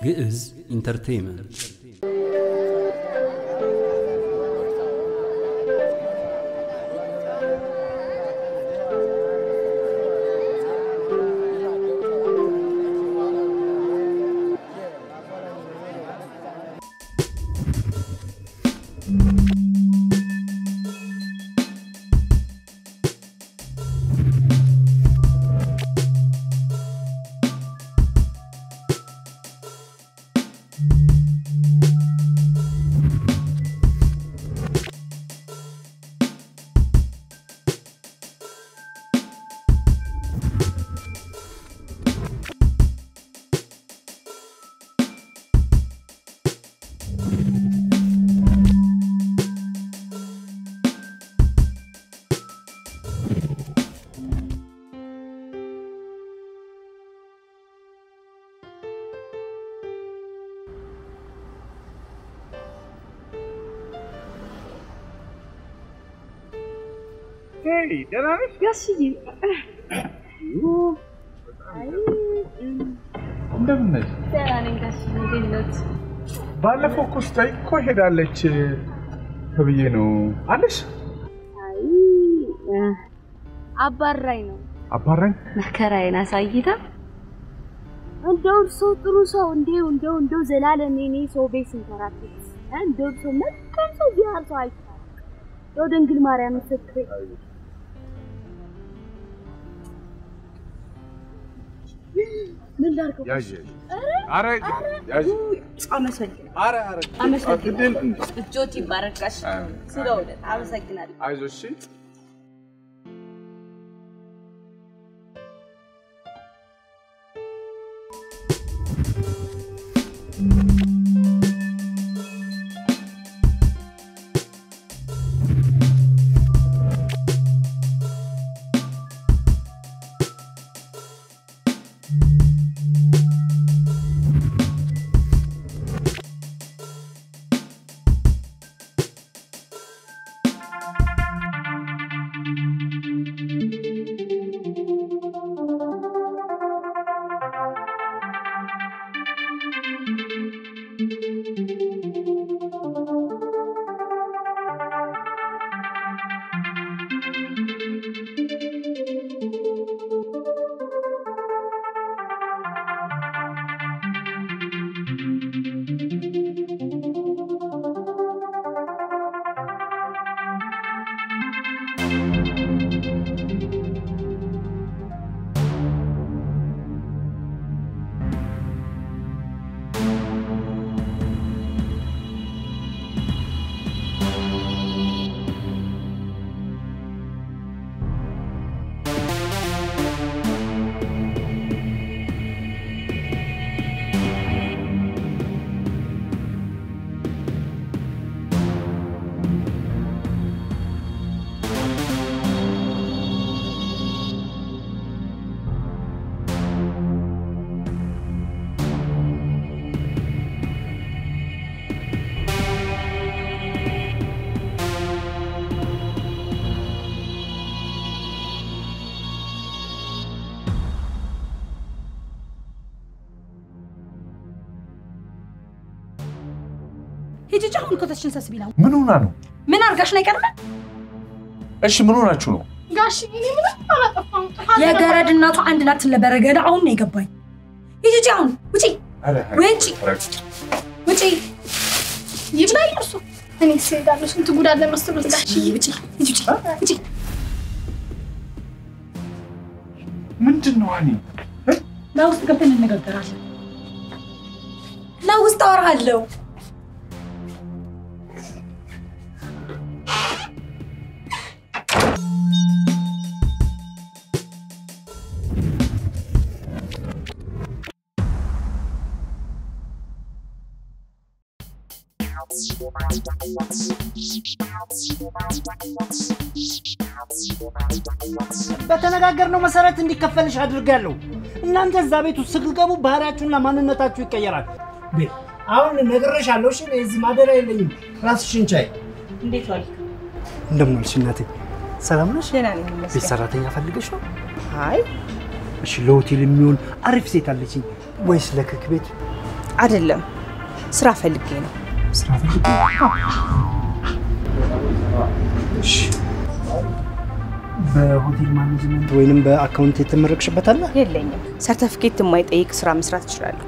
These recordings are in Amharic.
ግዕዝ ኢንተርቴይመንት ደህና ነሽ? ጋሽዬ እንደምን ነሽ? ደህና ነኝ ጋሽዬ። እንዴት ኖት? ባለፈው እኮ ስታይ እኮ ሄዳለች ተብዬ ነው አለሽ። አይ አባራኝ ነው አባራኝ መከራዬን አሳይታ እንደው እርሶ ጥሩ ሰው እንዴው እንደው እንደው ዘላለም እኔ ሰው ቤት ስንከራተት እንደው እርሶ መልካም ሰው ቢያር ሰው አይቻልም። እንደው ድንግል ማርያም ምስክሬ ምን ላድርገው? ያዥ አረ ያዥ አመሰግናለሁ። አረ አረ አመሰግናለሁ። እንዴ እጆት ይባረካሽ። ስለውለት አመሰግናለሁ። አይዞሽ እሺ። ሂጂ ሂጂ፣ አሁን ኮተትሽን ሰብስቢ ነው። ምን ሆና ነው? ምን አርጋሽ ነው የቀረበ? እሺ ምን ሆናችሁ ነው? ጋሽ እኔ ምንም አላጠፋም። ጥፋት የገረድ እናቱ አንድ ናት ለበረገደ አሁን ነው የገባኝ። ሂጂ ሂጂ፣ አሁን ውጪ አረ ውጪ ውጪ ይብላኝ እርሱ እኔ ስሄዳለሁ። ስንት ጉድ አለ መሰሎት ጋሽ ውጪ ውጪ ሂጂ ውጪ ውጪ። ምንድን ነው አኒ? ለውስጥ ገብተን እንነጋገራለን። ለውስጥ አወራለሁ። በተነጋገርነው መሰረት እንዲከፈልሽ አድርጋለሁ። እናንተ እዛ ቤት ውስጥ ስትገቡ ባህሪያችሁና ማንነታችሁ ይቀየራል። ቤ- አሁን ነግሬሻለሁ። እሺ፣ እኔ እዚህ ማደሪያ የለኝም። ራስሽን ቻይ። እንዴት ዋልክ? እንደምን ዋልሽ እናቴ? ሰላም ነሽ? ደህና ነኝ ቤት ይመስገን። ሰራተኛ ፈልገሽ ነው? አይ እሺ፣ ለሆቴል የሚሆን አሪፍ ሴት አለችኝ። ወይስ ለክክ ቤት? አይደለም፣ ስራ ፈልጌ ነው። ስራ ፈልጌ እሺ። በሆቴል ማኔጅመንት ወይንም በአካውንት የተመረቅሽበት አለ? የለኝም። ሰርተፊኬት የማይጠይቅ ስራ መስራት እችላለሁ።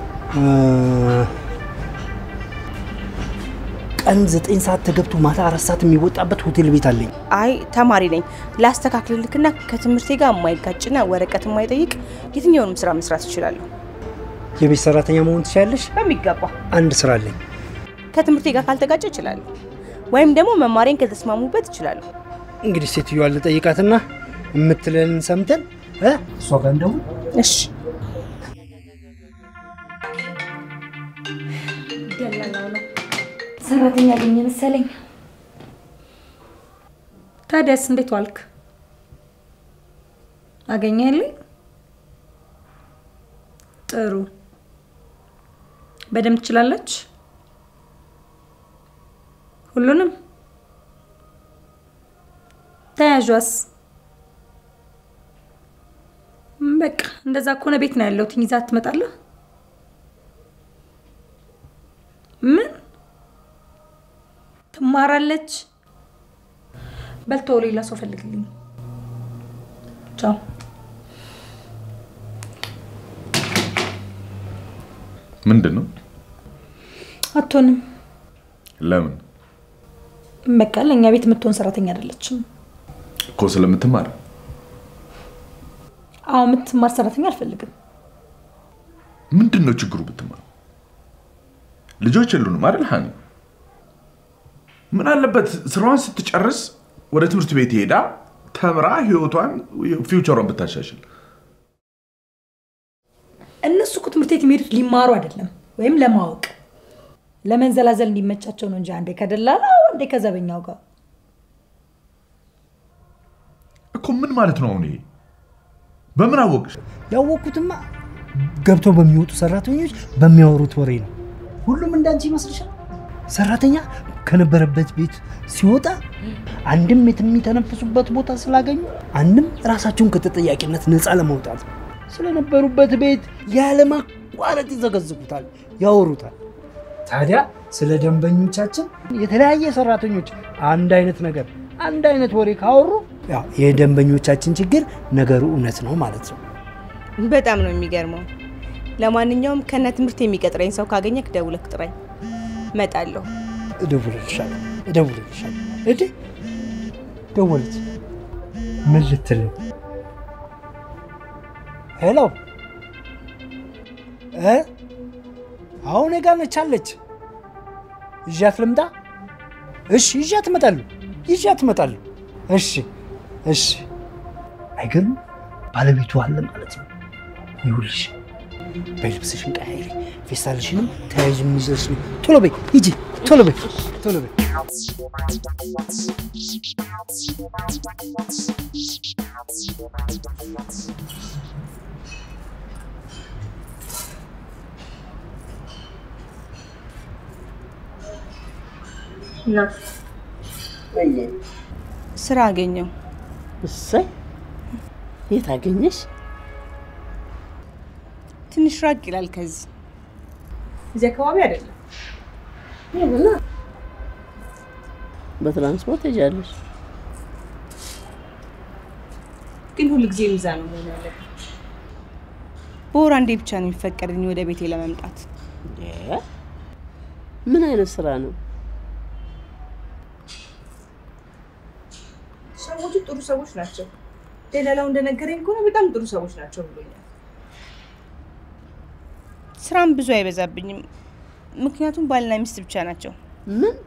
ቀን ዘጠኝ ሰዓት ተገብቶ ማታ አራት ሰዓት የሚወጣበት ሆቴል ቤት አለኝ። አይ ተማሪ ነኝ። ላስተካክልልክና ከትምህርቴ ጋር የማይጋጭና ወረቀት የማይጠይቅ የትኛውንም ስራ መስራት እችላለሁ። የቤት ሰራተኛ መሆን ትችላለሽ? በሚገባ አንድ ስራ አለኝ። ከትምህርቴ ጋር ካልተጋጨ እችላለሁ፣ ወይም ደግሞ መማሬን ከተስማሙበት እችላለሁ። እንግዲህ ሴትዮዋን ልጠይቃትና የምትለንን ሰምተን እ እሷ ጋር እንደውም እሺ ሰራተኛ አገኘ መሰለኝ። ታዲያስ እንዴት ዋልክ? አገኘህልኝ? ጥሩ። በደንብ ትችላለች? ሁሉንም? ተያዧስ? በቃ እንደዛ ከሆነ ቤት ነው ያለሁት። ይዛት ትመጣለህ? ምን ትማራለች? በልቶ ሌላ ሰው ፈልግልኝ። ቻው። ምንድን ነው? አትሆንም። ለምን በቃ ለእኛ ቤት የምትሆን ሰራተኛ አይደለችም። እኮ ስለምትማር አዎ የምትማር ሰራተኛ አልፈልግም። ምንድን ነው ችግሩ? ብትማር ልጆች የሉንም አይደል ሀኒ? ምን አለበት ስራዋን ስትጨርስ ወደ ትምህርት ቤት ሄዳ ተምራ ህይወቷን ፊውቸሯን ብታሻሽል። እነሱ እኮ ትምህርት ቤት የሚሄዱት ሊማሩ አይደለም፣ ወይም ለማወቅ ለመንዘላዘል እንዲመቻቸው ነው እንጂ አንዴ ከደላላ አንዴ ከዘበኛው ጋር እኮ ምን ማለት ነው አሁን ይሄ? በምን አወቅሽ? ያወቅኩትማ ገብተው በሚወጡ ሰራተኞች በሚያወሩት ወሬ ነው። ሁሉም እንዳንቺ ይመስልሻል? ሰራተኛ ከነበረበት ቤት ሲወጣ አንድም የት የሚተነፍሱበት ቦታ ስላገኙ፣ አንድም ራሳቸውን ከተጠያቂነት ነፃ ለማውጣት ስለነበሩበት ቤት ያለማቋረጥ ይዘገዝጉታል፣ ያወሩታል። ታዲያ ስለ ደንበኞቻችን የተለያየ ሰራተኞች አንድ አይነት ነገር አንድ አይነት ወሬ ካወሩ ያው የደንበኞቻችን ችግር ነገሩ እውነት ነው ማለት ነው። በጣም ነው የሚገርመው። ለማንኛውም ከነ ትምህርት የሚቀጥረኝ ሰው ካገኘክ ደውለክ ጥራኝ፣ እመጣለሁ። እደውልልሻለሁ እደውልልሻለሁ። እዴ ደወለች። ምን ልትል ነው? ሄሎ እ አሁን እኔ ጋር ነች አለች። ይዣት ልምጣ? እሺ ይዣት እመጣለሁ። ይዣት እመጣለሁ። እሺ እሺ። አይገርም? ባለቤቱ አለ ማለት ነው። ይኸውልሽ በልብስሽን ቀያይሪ፣ ፌስታልሽንም ተያይዥ የሚዘሽ ነው። ቶሎ በይ ሂጂ፣ ቶሎ በይ ቶሎ በይ። ስራ አገኘው። እሰይ የት አገኘሽ? ትንሽ ራቅ ይላል ከዚህ። እዚህ አካባቢ አይደለም። ይሁና በትራንስፖርት ሄጃለሽ። ግን ሁል ጊዜ ሚዛ ነው መሆን ያለበት። በወር አንዴ ብቻ ነው የሚፈቀድልኝ ወደ ቤቴ ለመምጣት። እ? ምን አይነት ስራ ነው? ሰዎቹ ጥሩ ሰዎች ናቸው። ደላላው እንደነገረኝ ከሆነ በጣም ጥሩ ሰዎች ናቸው ብሎኛል። ስራም ብዙ አይበዛብኝም፣ ምክንያቱም ባልና ሚስት ብቻ ናቸው። ምን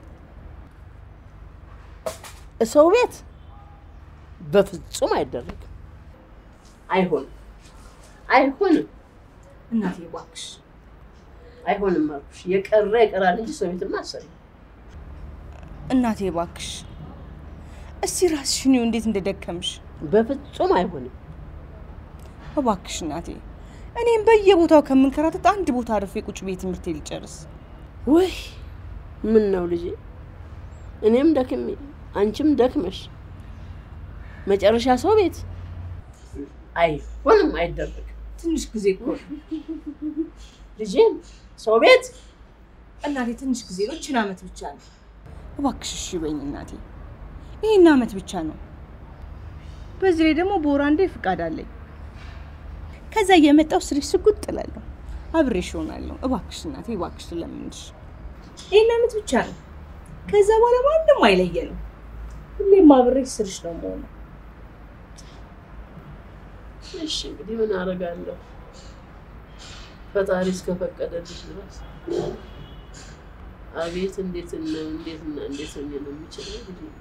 ሰው ቤት በፍጹም አይደረግም። አይሆንም፣ አይሆንም፣ እናቴ እባክሽ አይሆንም አልኩሽ። የቀረ ይቀራል እንጂ ሰው ቤትማ አሰሪ እናቴ እባክሽ፣ እስቲ ራስሽን ይው እንዴት እንደደከምሽ። በፍጹም አይሆንም። እባክሽ እናቴ፣ እኔም በየቦታው ከምንከራተት አንድ ቦታ አርፌ ቁጭ ብዬ ትምህርቴ ልጨርስ። ወይ ምን ነው ልጄ፣ እኔም ደክሜ አንቺም ደክመሽ መጨረሻ ሰው ቤት አይሆንም፣ አይደረግም። ትንሽ ጊዜ እኮ ነው። ልጄን ሰው ቤት እናቴ ትንሽ ጊዜ ነው፣ ይህችን ዓመት ብቻ ነው። እባክሽ እሺ በይኝ እናቴ፣ ይህን ዓመት ብቻ ነው። በዚህ ላይ ደግሞ በወር አንዴ ፍቃድ አለኝ። ከዛ እየመጣው ስሪ ስጉጥ ጥላለሁ፣ አብሬሽ እሆናለሁ። እባክሽ እናቴ፣ እባክሽ ለምንሽ፣ ይህን ዓመት ብቻ ነው። ከዛ በኋላ ማንም አይለየንም። ሁሌም አብሬሽ ስርሽ ነው የምሆነው። እሺ እንግዲህ ምን አደርጋለሁ? ፈጣሪ እስከፈቀደልሽ ድረስ አቤት እንዴት እና እንዴት እና እንዴት ሆኜ ነው የምችለው እንግዲህ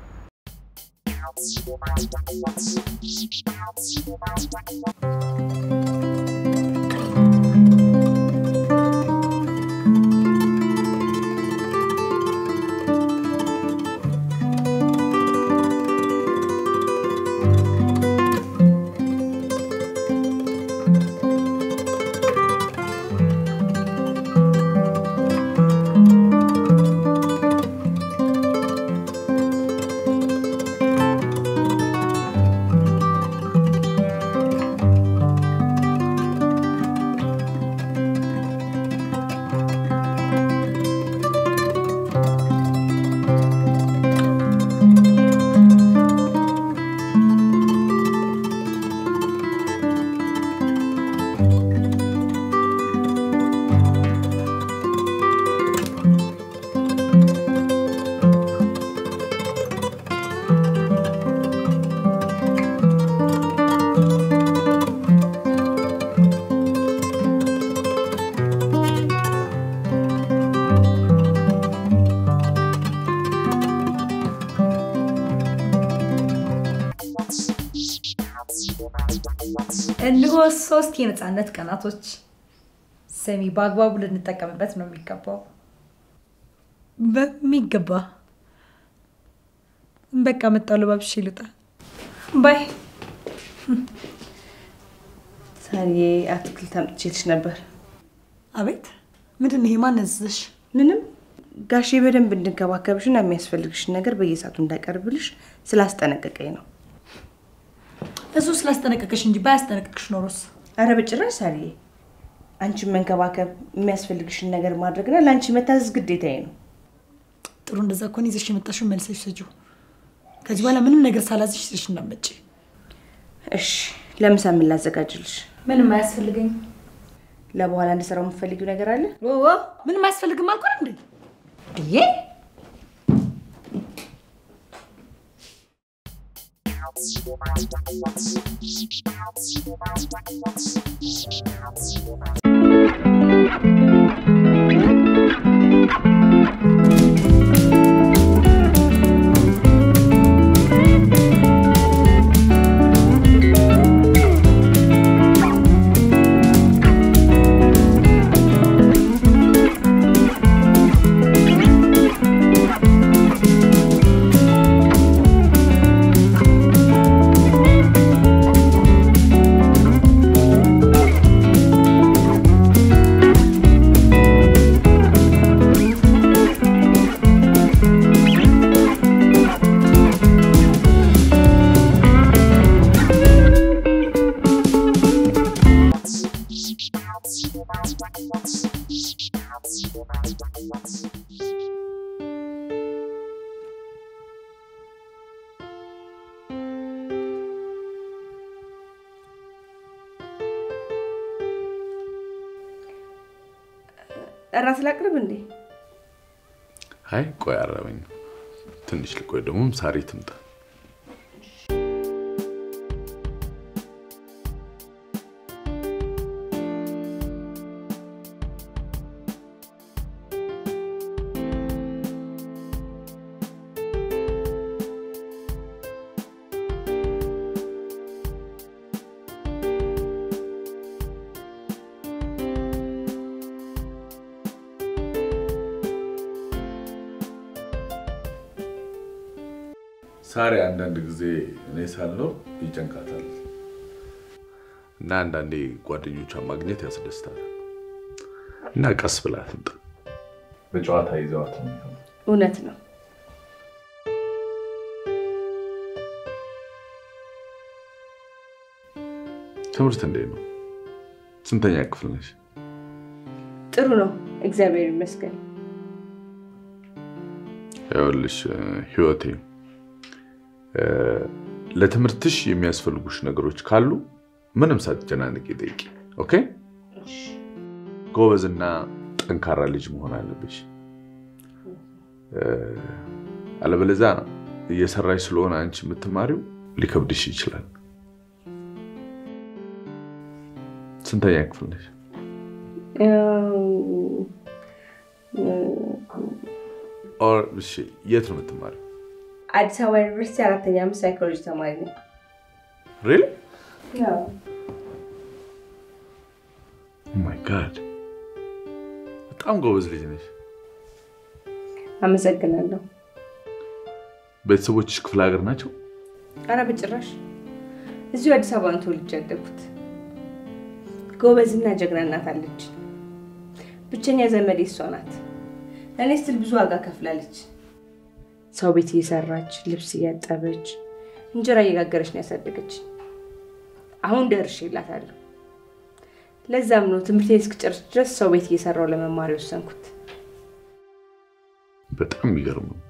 እነሆ ሶስት የነፃነት ቀናቶች። ሰሚ በአግባቡ ልንጠቀምበት ነው የሚገባው። በሚገባ በቃ መጣሁ። ልባብሽ ልውጣ። ባይ ሳሪዬ አትክልት አምጥቼልሽ ነበር። አቤት፣ ምንድን ነው ይሄ? ማን ያዘዘሽ? ምንም ጋሼ በደንብ እንድንከባከብሽና የሚያስፈልግሽን ነገር በየሰዓቱ እንዳቀርብልሽ ስላስጠነቀቀኝ ነው። እሱ ስላስጠነቀቀሽ እንጂ ባያስጠነቀቅሽ ኖሮስ? አረ በጭራሽ ሳሪዬ፣ አንቺን መንከባከብ የሚያስፈልግሽን ነገር ማድረግና ለአንቺ መታዘዝ ግዴታዬ ነው። ጥሩ፣ እንደዛ ከሆነ ይዘሽ የመጣሽውን መልሰሽ ስጪው። ከዚህ በኋላ ምንም ነገር ሳላዝሽ ይዘሽ እንዳትመጪ። እሺ፣ ለምሳ ምን ላዘጋጅልሽ? ምንም አያስፈልገኝ። ለበኋላ እንድሰራው የምትፈልጊው ነገር አለ? ምንም አያስፈልግም አልኩ እንዴ? ብዬ እራት ላቅርብ እንዴ? አይ ቆይ አረበኝ። ትንሽ ልቆይ፣ ደግሞም ሳሪ ትምጣ። ሳሪ አንዳንድ ጊዜ እኔ ሳለው ይጨንቃታል እና አንዳንዴ ጓደኞቿን ማግኘት ያስደስታል እና ቀስ ብላ ትምጣ። በጨዋታ ይዘዋት ነው የሚሆነው። እውነት ነው። ትምህርት እንዴት ነው? ስንተኛ ክፍል ነሽ? ጥሩ ነው፣ እግዚአብሔር ይመስገን። ይኸውልሽ ህይወቴ እ፣ ለትምህርትሽ የሚያስፈልጉሽ ነገሮች ካሉ ምንም ሳትጨናነቂ ጠይቂ። ኦኬ? ጎበዝና ጠንካራ ልጅ መሆን አለብሽ። እ፣ አለበለዚያ እየሰራሽ ስለሆነ አንቺ የምትማሪው ሊከብድሽ ይችላል። ስንተኛ ክፍል ነሽ? ኦር እሺ፣ የት ነው የምትማሪው? አዲስ አበባ ዩኒቨርሲቲ አራተኛ ዓመት ሳይኮሎጂ ተማሪ ነኝ። ሪል ያው ማይ ጋድ በጣም ጎበዝ ልጅ ነሽ። አመሰግናለሁ። ቤተሰቦችሽ ክፍለ ሀገር ናቸው? አረ በጭራሽ እዚሁ አዲስ አበባ ነው ተወልጄ ያደግኩት። ጎበዝና ጀግና እናት አለች። ብቸኛ ዘመዴ እሷ ናት። ለእኔ ስትል ብዙ ዋጋ ከፍላለች። ሰው ቤት እየሰራች ልብስ እያጠበች እንጀራ እየጋገረች ነው ያሳደገች። አሁን ደርሼላታለሁ። ለዛም ነው ትምህርቴን እስክጨርስ ድረስ ሰው ቤት እየሰራው ለመማር የወሰንኩት። በጣም የሚገርም ነው።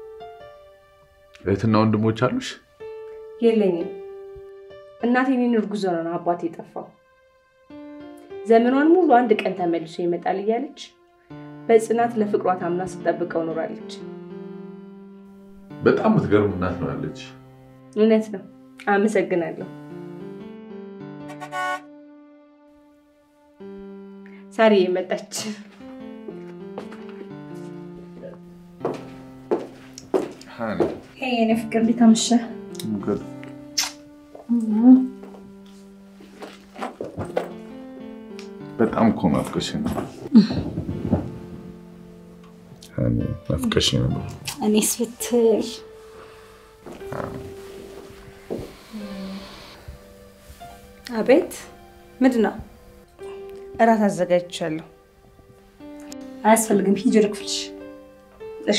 እህትና ወንድሞች አሉሽ? የለኝም። እናቴ እኔን እርጉዝ ሆና ነው አባቴ የጠፋው። ዘመኗን ሙሉ አንድ ቀን ተመልሶ ይመጣል እያለች በጽናት ለፍቅሯ ታምና ስትጠብቀው ኖራለች። በጣም የምትገርም እናት ነው ያለች። እውነት ነው። አመሰግናለሁ። ሳሪ መጣች። የኔ ፍቅር እንዴት አመሸህ? በጣም እኮ ናፍቀሽኝ ነው። ናፍቀሽኝ ነበር። እኔስ ብትል አቤት፣ ምንድን ነው? እራት አዘጋጅቻለሁ። አያስፈልግም፣ ሂጂ ወደ ክፍልሽ። እሺ።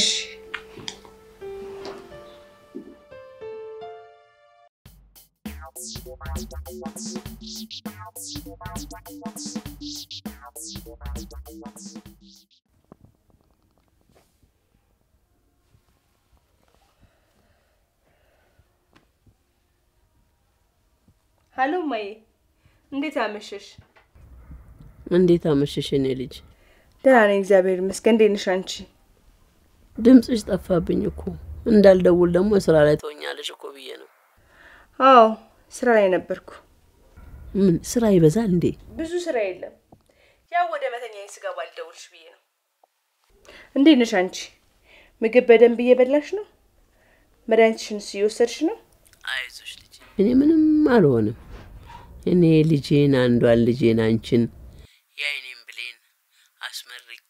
ሀሎ ማዬ፣ እንዴት አመሸሽ? እንዴት አመሸሽ የኔ ልጅ? ደህና ነኝ እግዚአብሔር ይመስገን። እንዴት ነሽ አንቺ? ድምፅሽ ጠፋብኝ እኮ እንዳልደውል ደግሞ ስራ ላይ ትሆኛለሽ እኮ ብዬ ነው። አዎ ስራ ላይ ነበርኩ። ምን ስራ ይበዛል እንዴ? ብዙ ስራ የለም። ያው ወደ መተኛ ስገባ ልደውልሽ ብዬ ነው። እንዴት ነሽ አንቺ? ምግብ በደንብ እየበላሽ ነው? መድኃኒትሽንስ እየወሰድሽ ነው? አይዞሽ ልጅ፣ እኔ ምንም አልሆንም። እኔ ልጄን አንዷን ልጄን አንቺን የአይኔን ብሌን አስመርቄ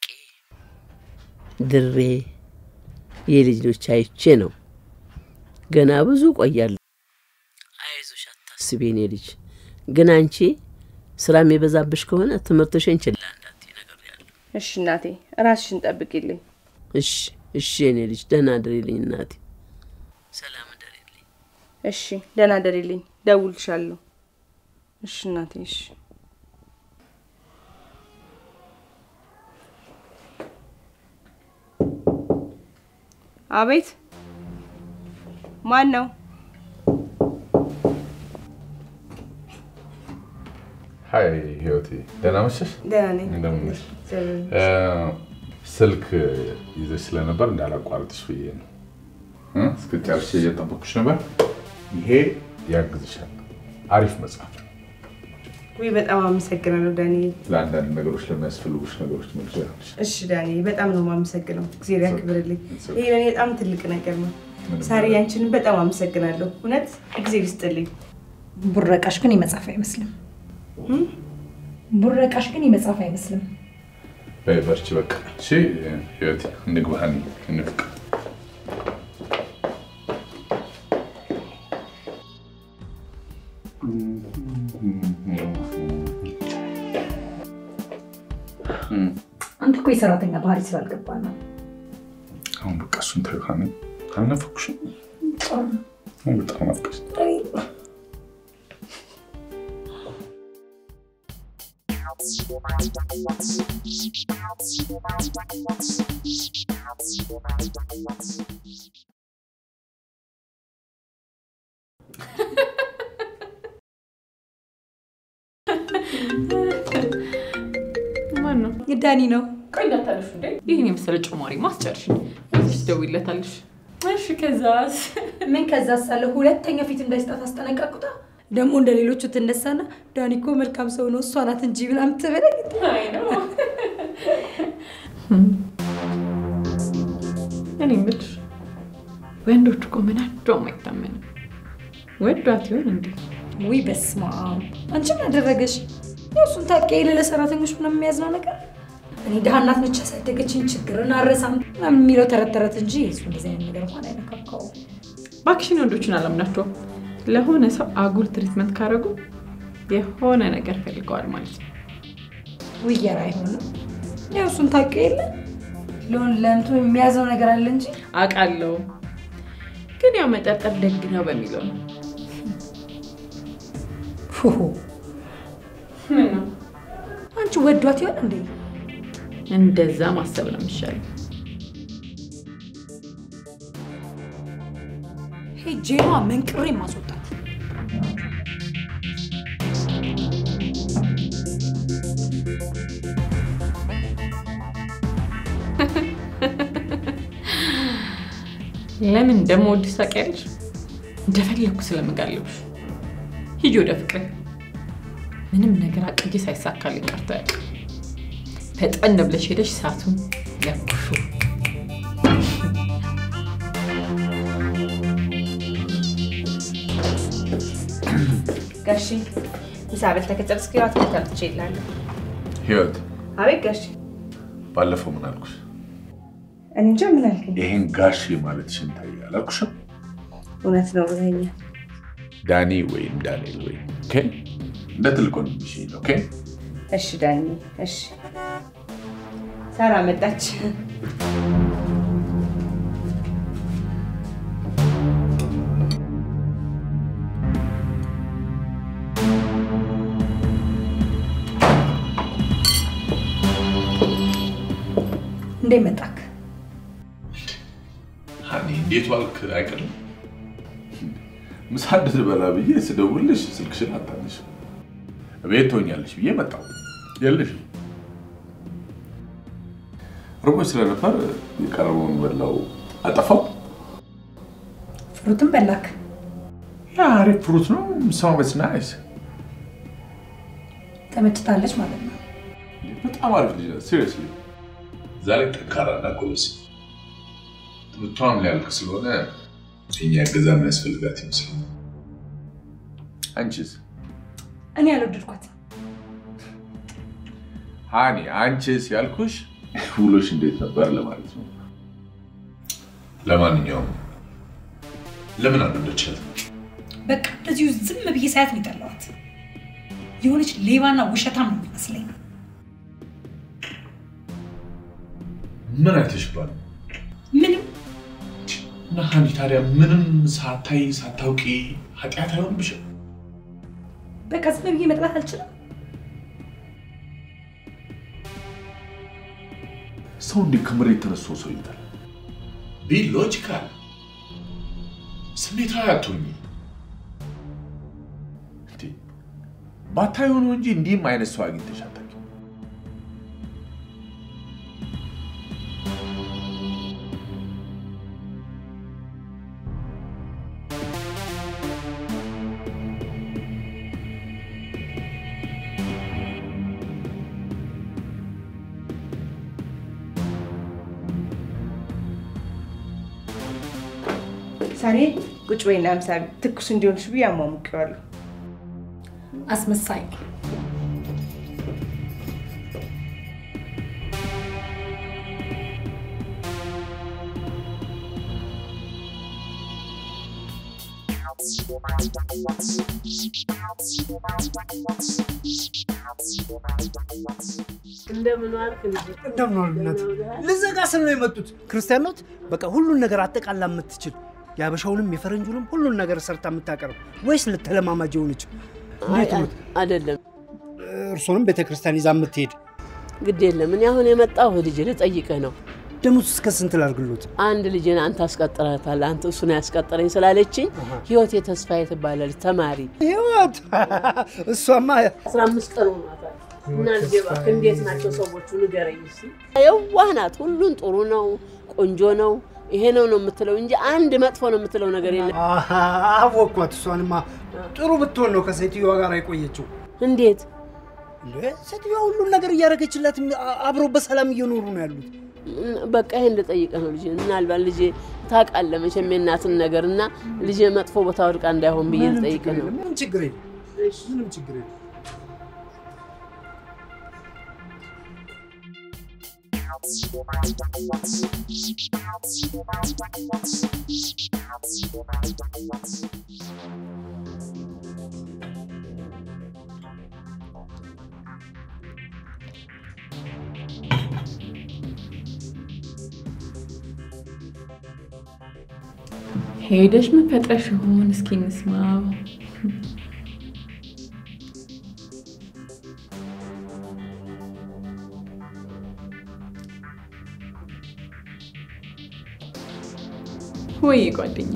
ድሬ የልጆች አይቼ ነው። ገና ብዙ ቆያለሁ። አይዞሽ አታስቢ የኔ ልጅ። ግን አንቺ ስራ የሚበዛብሽ ከሆነ ትምህርትሽን ችላ እንዳትዪ ነግሬያለሁ። እሺ እናቴ፣ ራስሽን ጠብቂልኝ። እሺ እሺ የኔ ልጅ ደህና ድሪልኝ እናቴ። ሰላም እደሪልኝ። እሺ ደህና ደሪልኝ። ደውልሻለሁ። እሺ እናቴ፣ እሺ አቤት፣ ማን ነው? ሀይ ህይወቴ፣ ደህና መሸሽ? ደህና ነኝ። እንደምን ነሽ? እግዚአብሔር እ፣ ስልክ ይዘሽ ስለነበር እንዳላቋርጥሽ ብዬ ነው። እ፣ እስክጨርሽ እየጠበኩሽ ነበር። ይሄ ያግዝሻል። አሪፍ መጽሐፍ ነው። ውይ በጣም አመሰግናለሁ ዳንኤል። ለአንዳንድ ነገሮች ለሚያስፈልጉሽ ነገሮች መልሶ ያለሽ እሺ ዳንኤል፣ በጣም ነው የማመሰግነው። እግዚአብሔር ያክብርልኝ። ይሄ ለእኔ በጣም ትልቅ ነገር ነው። ምንም ሳሪ፣ ያንቺንም በጣም አመሰግናለሁ። እውነት እግዚአብሔር ይስጥልኝ። ቡረቃሽ ግን የመጽሐፍ አይመስልም። ቡረቃሽ ግን የመጽሐፍ አይመስልም። በይ በርቺ፣ በቃ እሺ። ህይወቴ እንግባ፣ እንፍቅ አንተ እኮ የሰራተኛ ባህሪ ስላልገባ ነው። አሁን በቃ እሱን ተይው። ሀኒ አልናፈኩሽም? አሁን በጣም ናፍቀሽ ማን ነው? ዳኒ ነው። ቆይ እንዳታለሽ እንዴ! ይህን የመሰለ ጭማሪ ማስጨርሽ እዚህ ትደውይለታለሽ። እሺ ከዛስ? ምን ከዛ ሳለ ሁለተኛ ፊት እንዳይስጣት አስጠነቀቁታ። ደግሞ እንደ ሌሎቹ ትነሳና ዳኒ እኮ መልካም ሰው ነው እሷ ናት እንጂ ምናምን ትበለኝ። አይ ነው እኔ የምልሽ ወንዶች እኮ ምናቸውም አይታመንም። ወዷት ይሆን እንዴ? ውይ በስመ አብ! አንቺ ምን አደረገሽ? ያው እሱን ታውቂ የለ ለሰራተኞች ምናምን የሚያዝነው ነገር እኔ ድሃ እናት ነች ያሳደገችኝ ችግርን አረሳም ምናምን የሚለው ተረት ተረት እንጂ እሱ እንደዚህ አይነት ነገር እንኳን አይነካካው። እባክሽን ወንዶችን አላምናቸውም። ለሆነ ሰው አጉል ትሪትመንት ካደረጉ የሆነ ነገር ፈልገዋል ማለት ነው። ውየር አይሆንም። ያው እሱን ታውቂ የለ ለሆን ለእንቱ የሚያዘው ነገር አለ እንጂ አውቃለሁ፣ ግን ያው መጠርጠር ደግ ነው በሚለው ነው። ፉሁ ምን ነው አንቺ ወዷት ይሆን እንዴ? እንደዛ ማሰብ ነው የሚሻለው። ሄጄ ነዋ መንቅሬ ማስወጣት። ለምን እንደምወድሽ ታውቂያለሽ? እንደፈለግኩ ስለምጋልብሽ። ሂጂ ወደ ፍቅር። ምንም ነገር አቅጄ ሳይሳካልኝ ቀርቶ አያውቅም። ፈጠን ብለሽ ሄደሽ እሳቱን ለኩሹ። ጋሺ ምሳ በልተህ ከጨረስክ ያው አትክልት አምጥቼ እልሃለሁ። ህይወት አቤት ጋሺ። ባለፈው ምን አልኩሽ? እኔ እንጃ ምን አልከኝ? ይሄን ጋሼ ማለት ሽንታይ አላልኩሽም? እውነት ነው ብለኸኛል። ዳኒ ወይም ዳንኤል ወይም ኦኬ፣ እንደ ትልቅ ወንድምሽ ነው። ኦኬ እሺ ዳኒ፣ እሺ። ሳራ መጣች። እንዴት መጣክ? ሀኒ እንዴት ዋልክ አይቀርም። ምሳ እንድትበላ ብዬ ስደውልሽ ስልክሽን አታነሽ። ቤት ትሆኛለሽ ብዬ መጣሁ። የለሽም። ርቦች ስለነበር የቀረበውን በላው አጠፋው። ፍሩትም በላክ? ያ አሪፍ ፍሩት ነው። ሰማበት ናይስ። ተመችታለች ማለት ነው። በጣም አሪፍ ልጅ ናት። ሲሪየስሊ ዛሬ ጠንካራና ጎበዝ። ትምህርቷም ሊያልቅ ስለሆነ የኛ እገዛ የሚያስፈልጋት ይመስላል። አንቺስ? እኔ ያልወደድኳትም ሃኒ አንቺስ ያልኩሽ ውሎሽ እንዴት ነበር ለማለት ነው። ለማንኛውም ለምን አልወደድሻትም? በቃ እንደዚሁ ዝም ብዬ ሳያት ነው የጠላኋት። የሆነች ሌባና ውሸታም ነው የሚመስለኝ። ምን አይተሽባል? ምንም እና ሃኒ ታዲያ ምንም ሳታይ ሳታውቂ ኃጢአት አይሆንብሽም? በቃ ዝም ብዬ መጥላት አልችልም። ሰው እንዲህ ከመሬት ተነስቶ ሰው ይታል። ቢ ሎጂካል፣ ስሜታዊ አትሁኚ። እንዴ ባታዩ ነው እንጂ እንዲህም አይነት ሰው አግኝተሽ አታውቂም። ሳሬ ቁጭ በይና ምሳ ትኩስ እንዲሆንሽ ብዬ አሟሙቄዋለሁ። አስመሳይ እንደምን ዋልክ ልጅ? እንደምን ዋሉ እናት? ልዘጋ ስል ነው የመጡት። ክርስቲያን ኖት? በቃ ሁሉን ነገር አጠቃላ የምትችል የአበሻውንም የፈረንጁንም ሁሉን ነገር ሰርታ የምታቀርብ ወይስ ለተለማማጅ የሆነች እንዴት ኖት? አይደለም እርሶንም ቤተክርስቲያን ይዛ የምትሄድ ግድ የለም እኔ አሁን የመጣሁ ልጅ ልጠይቅህ ነው። ደሞዝ እስከ ስንት ላድርግሎት? አንድ ልጅን አንተ አስቀጥረታል፣ አንተ እሱን ያስቀጠረኝ ስላለችኝ ህይወቴ ተስፋዬ ትባላለች። ተማሪ ህይወት እሷማ አስራ አምስት ቀን ሆኗታል። እና ልጄ እባክህ እንዴት ናቸው ሰዎቹ ንገረኝ እስኪ። የዋህ ናት፣ ሁሉን ጥሩ ነው፣ ቆንጆ ነው፣ ይሄ ነው ነው የምትለው እንጂ አንድ መጥፎ ነው የምትለው ነገር የለም። አሃ፣ አወኳት። እሷንማ ጥሩ ብትሆን ነው ከሴትዮዋ ጋር የቆየችው። እንዴት እንዴ ሴትዮዋ ሁሉም ነገር እያደረገችላት አብረው በሰላም እየኖሩ ነው ያሉት። በቃ ይሄን ልጠይቅህ ነው ልጄ። ምናልባት ልጄ ታውቃለህ መቼም የእናትን ነገር እና ልጄ መጥፎ ቦታ ወድቃ እንዳይሆን ብዬ ልጠይቅህ ነው። ምንም ችግር የለም፣ ምንም ችግር የለም። ሄደሽ ምን ፈጥረሽ ይሆን? እስኪ እንስማው። ወይ ጓደኛ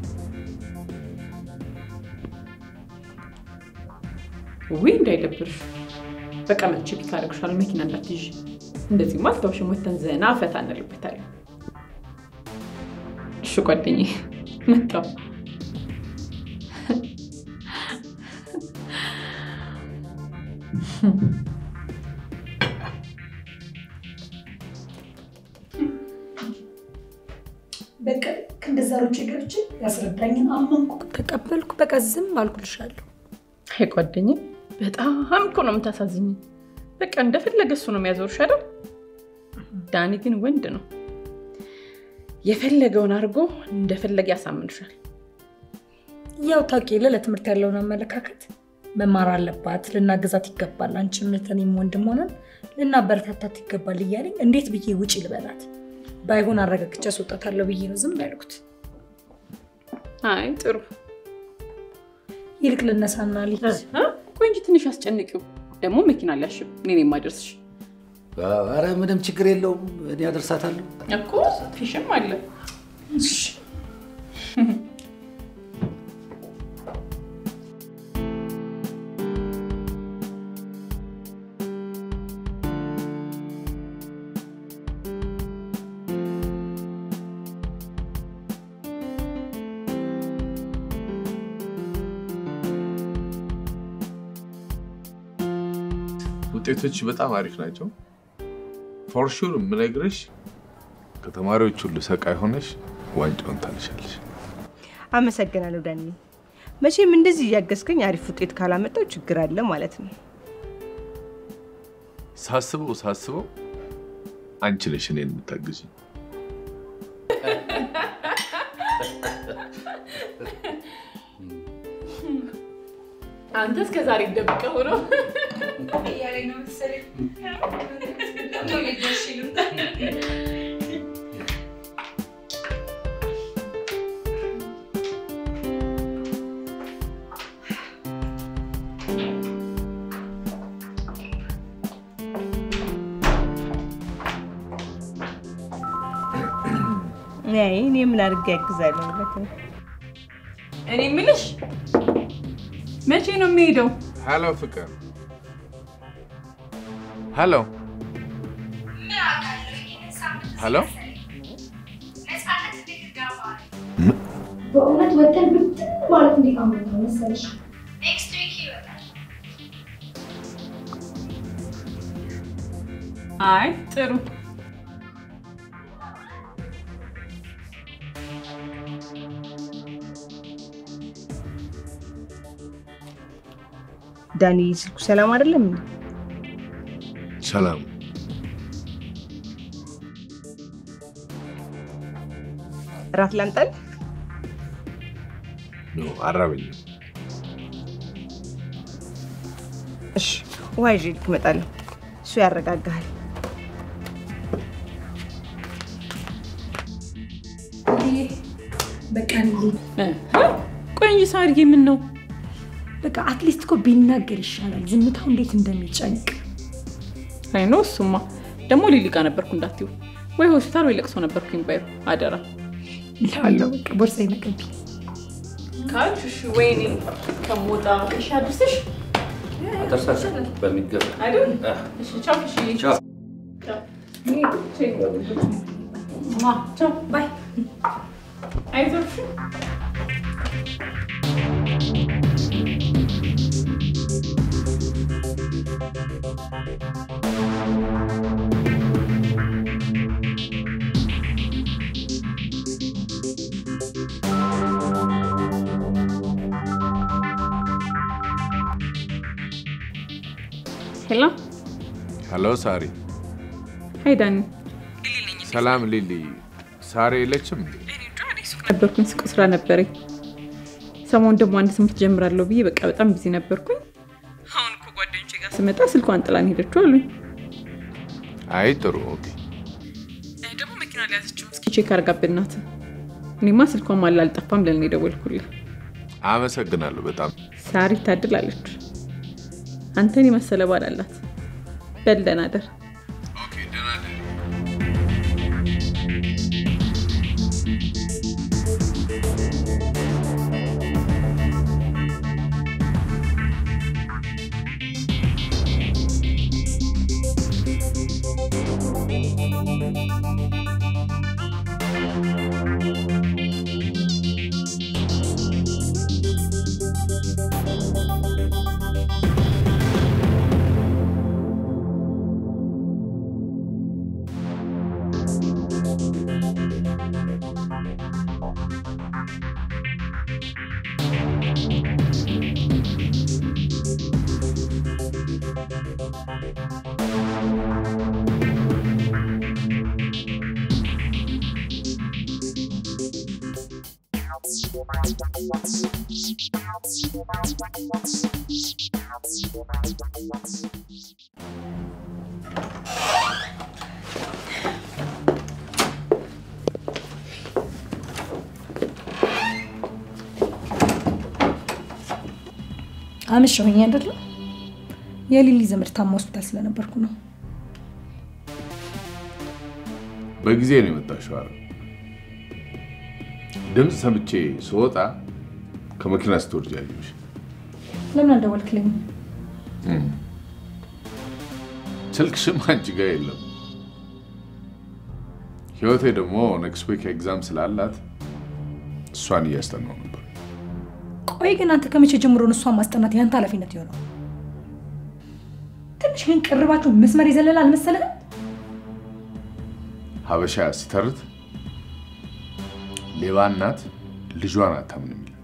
ውይ እንዳይደብርሽ። በቃ መቼ ፒክ አደረግሻለሁ። መኪና እንዳትይዥ። እንደዚህ ማልታውሽም ወተን ዘና ፈታ እንልበታለን። እሺ ጓደኛዬ መጣሁ። በቃ ከእንደዛ ሮጬ ገብቼ ያስረዳኝን አመንኩ፣ ተቀበልኩ። በቃ ዝም አልኩልሻለሁ። አይ ጓደኛዬ በጣም እኮ ነው የምታሳዝኝ። በቃ እንደፈለገ እሱ ነው የሚያዞርሽ አይደል? ዳኒ ግን ወንድ ነው። የፈለገውን አድርጎ እንደፈለገ ያሳምንሻል። ያው ታውቂ የለ ለትምህርት ያለውን አመለካከት መማር አለባት፣ ልናገዛት ይገባል፣ አንቺም እህቴም ወንድም ሆነን ልናበረታታት ይገባል እያለኝ እንዴት ብዬ ውጪ ልበላት? ባይሆን አረጋግጬ አስወጣታለሁ ብዬ ነው ዝም ያልኩት። አይ ጥሩ። ይልቅ ልነሳና ልሂድ። ቆይ እንጂ ትንሽ አስጨንቂው። ደግሞ መኪና ሊያሽብ እኔ ነኝ የማደርስሽ ኧረ ምንም ችግር የለውም፣ እኔ አደርሳታለሁ። እኮ ፊሽም አለ። ውጤቶች በጣም አሪፍ ናቸው። ፎርሹር የምነግርሽ ከተማሪዎች ሁሉ ሰቃይ ሆነሽ ዋንጫውን ታልሻለሽ። አመሰግናለሁ ዳኒ። መቼም እንደዚህ እያገዝከኝ አሪፍ ውጤት ካላመጣው ችግር አለ ማለት ነው። ሳስበው ሳስበው አንቺ ነሽ እኔን የምታግዥኝ። አንተ እስከ ዛሬ ደብቀው ነው እያለኝ ነው መሰለኝ። አይ እኔ ምን አድርጌ ያግዛለሁ ብለህ ነው? እኔ የምልሽ መቼ ነው የሚሄደው? ሄሎ ፍቅር፣ ሄሎ ሄሎ። በእውነት ወተን ብትን ማለት እንዴት አመጣ መሰለሽ? ኔክስት ዊክ ይወጣል። አይ ጥሩ። ዳኒ ስልኩ ሰላም አይደለም እንዴ? ሰላም እራት ላምጣል? ነው አራበኝም። እሺ ውሃ ይዤ ልክ እመጣለሁ። እሱ ያረጋጋሃል። በቃ እንሂድ። ቆይ እንጂ ሳርዬ ምን ነው በቃ አትሊስት እኮ ቢናገር ይሻላል። ዝምታው እንዴት እንደሚጨንቅ አይ ነው እሱማ። ደግሞ ሊሊ ጋር ነበርኩ እንዳትዩ፣ ወይ ሆስፒታል ወይ ለቅሶ ነበርኩኝ ባይሩ አደራ ላለው በቃ ቦርሳ ይነቀብ ካልሽ ወይኔ ከሞጣ እሺ፣ አድርስሽ አደርሳለሁ በሚገባ አይደል? እሺ፣ ቻው። እሺ፣ ቻው። ቻው። ባይ። አይዞሽ። ሄሎ፣ ሄሎ ሳሪ። ሀይ ዳኒ። ሰላም ሊሊ። ሳሪ የለችም? ነበርኩኝ ሱቅ ስራ ነበረኝ። ሰሞኑን ደግሞ አንድ ትምህርት ጀምራለሁ ብዬ በቃ በጣም ቢዚ ነበርኩኝ። አሁን እኮ ጓደኞቼ ጋር ስመጣ ስልኳን ጥላን ሄደችው አሉኝ። አይ ጥሩ ኦኬ። ደግሞ መኪና ሊያዘችው እስኪ ቼክ አድርጋብን ናት። እኔማ ስልኳን ማላ አልጠፋም ብለን የደወልኩልህ። አመሰግናለሁ በጣም ሳሪ ታድላለች። አንተን የመሰለ ባል አላት። በል ደህና እደር። አመሸሁኝ አይደለም? የሊሊ ዘመድ ታማ ሆስፒታል ስለነበርኩ ነው። በጊዜ ነው የመጣሽው አይደል? ድምፅ ሰምቼ ስወጣ ከመኪና ስትወርጂ ያየሁሽ። ለምን አልደወልክልኝም? ስልክሽም አንቺ ጋር የለም። ህይወቴ ደግሞ ኔክስት ዊክ ኤግዛም ስላላት እሷን እያስጠናው ነበር። ቆይ ግን አንተ ከመቼ ጀምሮ ነው እሷን ማስጠናት ያንተ ኃላፊነት የሆነው? ትንሽ ግን ቅርባችሁ መስመር የዘለለ አልመሰለህም? ሀበሻ ሲተርት ሌባ እናት ልጇን አታምንም ይላል።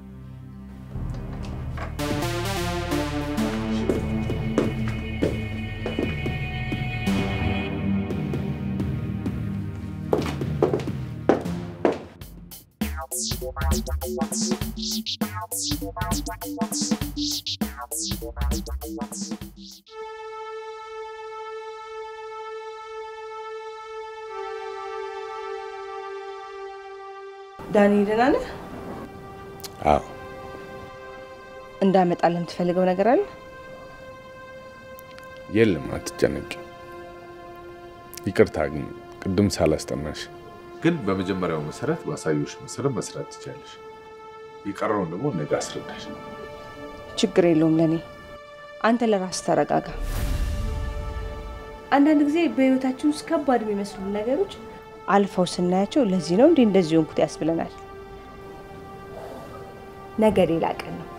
ዳኒ ደህና ነህ? አዎ እንዳመጣልህ የምትፈልገው ነገር አለ? የለም፣ አትጨነቂ። ይቅርታ ግን ቅድም ሳላስጠናሽ፣ ግን በመጀመሪያው መሰረት ባሳዮሽ መሰረት መስራት ትችላለሽ። የቀረውን ደግሞ ነገ አስረዳሽ። ችግር የለውም ለእኔ። አንተ ለራስህ ተረጋጋ። አንዳንድ ጊዜ በህይወታችን ውስጥ ከባድ የሚመስሉ ነገሮች አልፈው ስናያቸው ለዚህ ነው እንዲህ እንደዚህ ሆንኩት ያስብለናል። ነገ ሌላ ቀን ነው።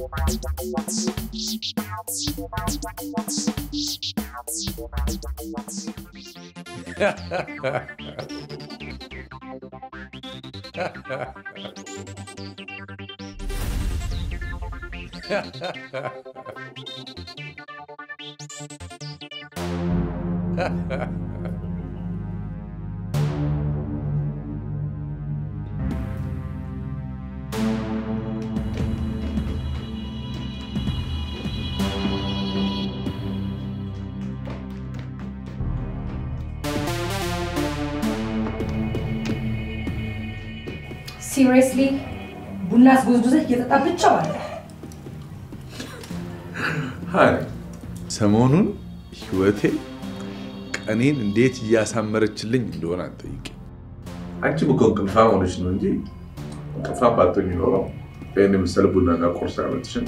ሲሪየስሊ ቡና አስጎዝጉዘህ እየጠጣ ብቻ ባለ ሀኒ ሰሞኑን ህይወቴ ቀኔን እንዴት እያሳመረችልኝ እንደሆነ አንጠይቅ። አንቺም እኮ እንቅልፋም ሆነች ነው እንጂ እንቅልፋም ባትሆኝ ኖረው ይህን የመሰለ ቡናና ቁርስ አመትሽን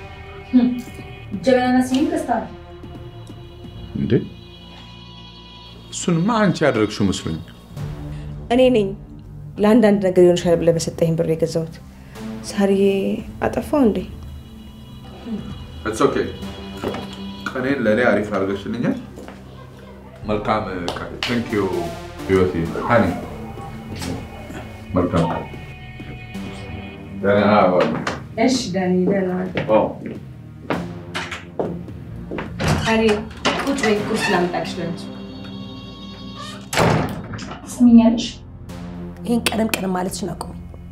ጀበናና ሲኒ ገዝተሃል። እንዴ እሱንማ አንቺ ያደረግሽው መስሎኝ። እኔ ነኝ ለአንዳንድ ነገር ይሆንሻል ብለህ በሰጠኝ ብር የገዛሁት። ሳርዬ አጠፋው እንዴ? ኢትስ ኦኬ። ቀኔን ለእኔ አሪፍ አድርገሽልኛል። መልካም ቀን። ቴንክ ዩ ህይወቴ። ሀኒ መልካም ቀን። ደህና ዋሉ። እሺ ዳኒ ደህና ኦ፣ አሬ ቁጭ በይ፣ ቁርስ ላምጣልሽ ለአንቺ። ትስሚኛለሽ? ይህን ቀደም ቀደም ማለትሽን አቁሚ።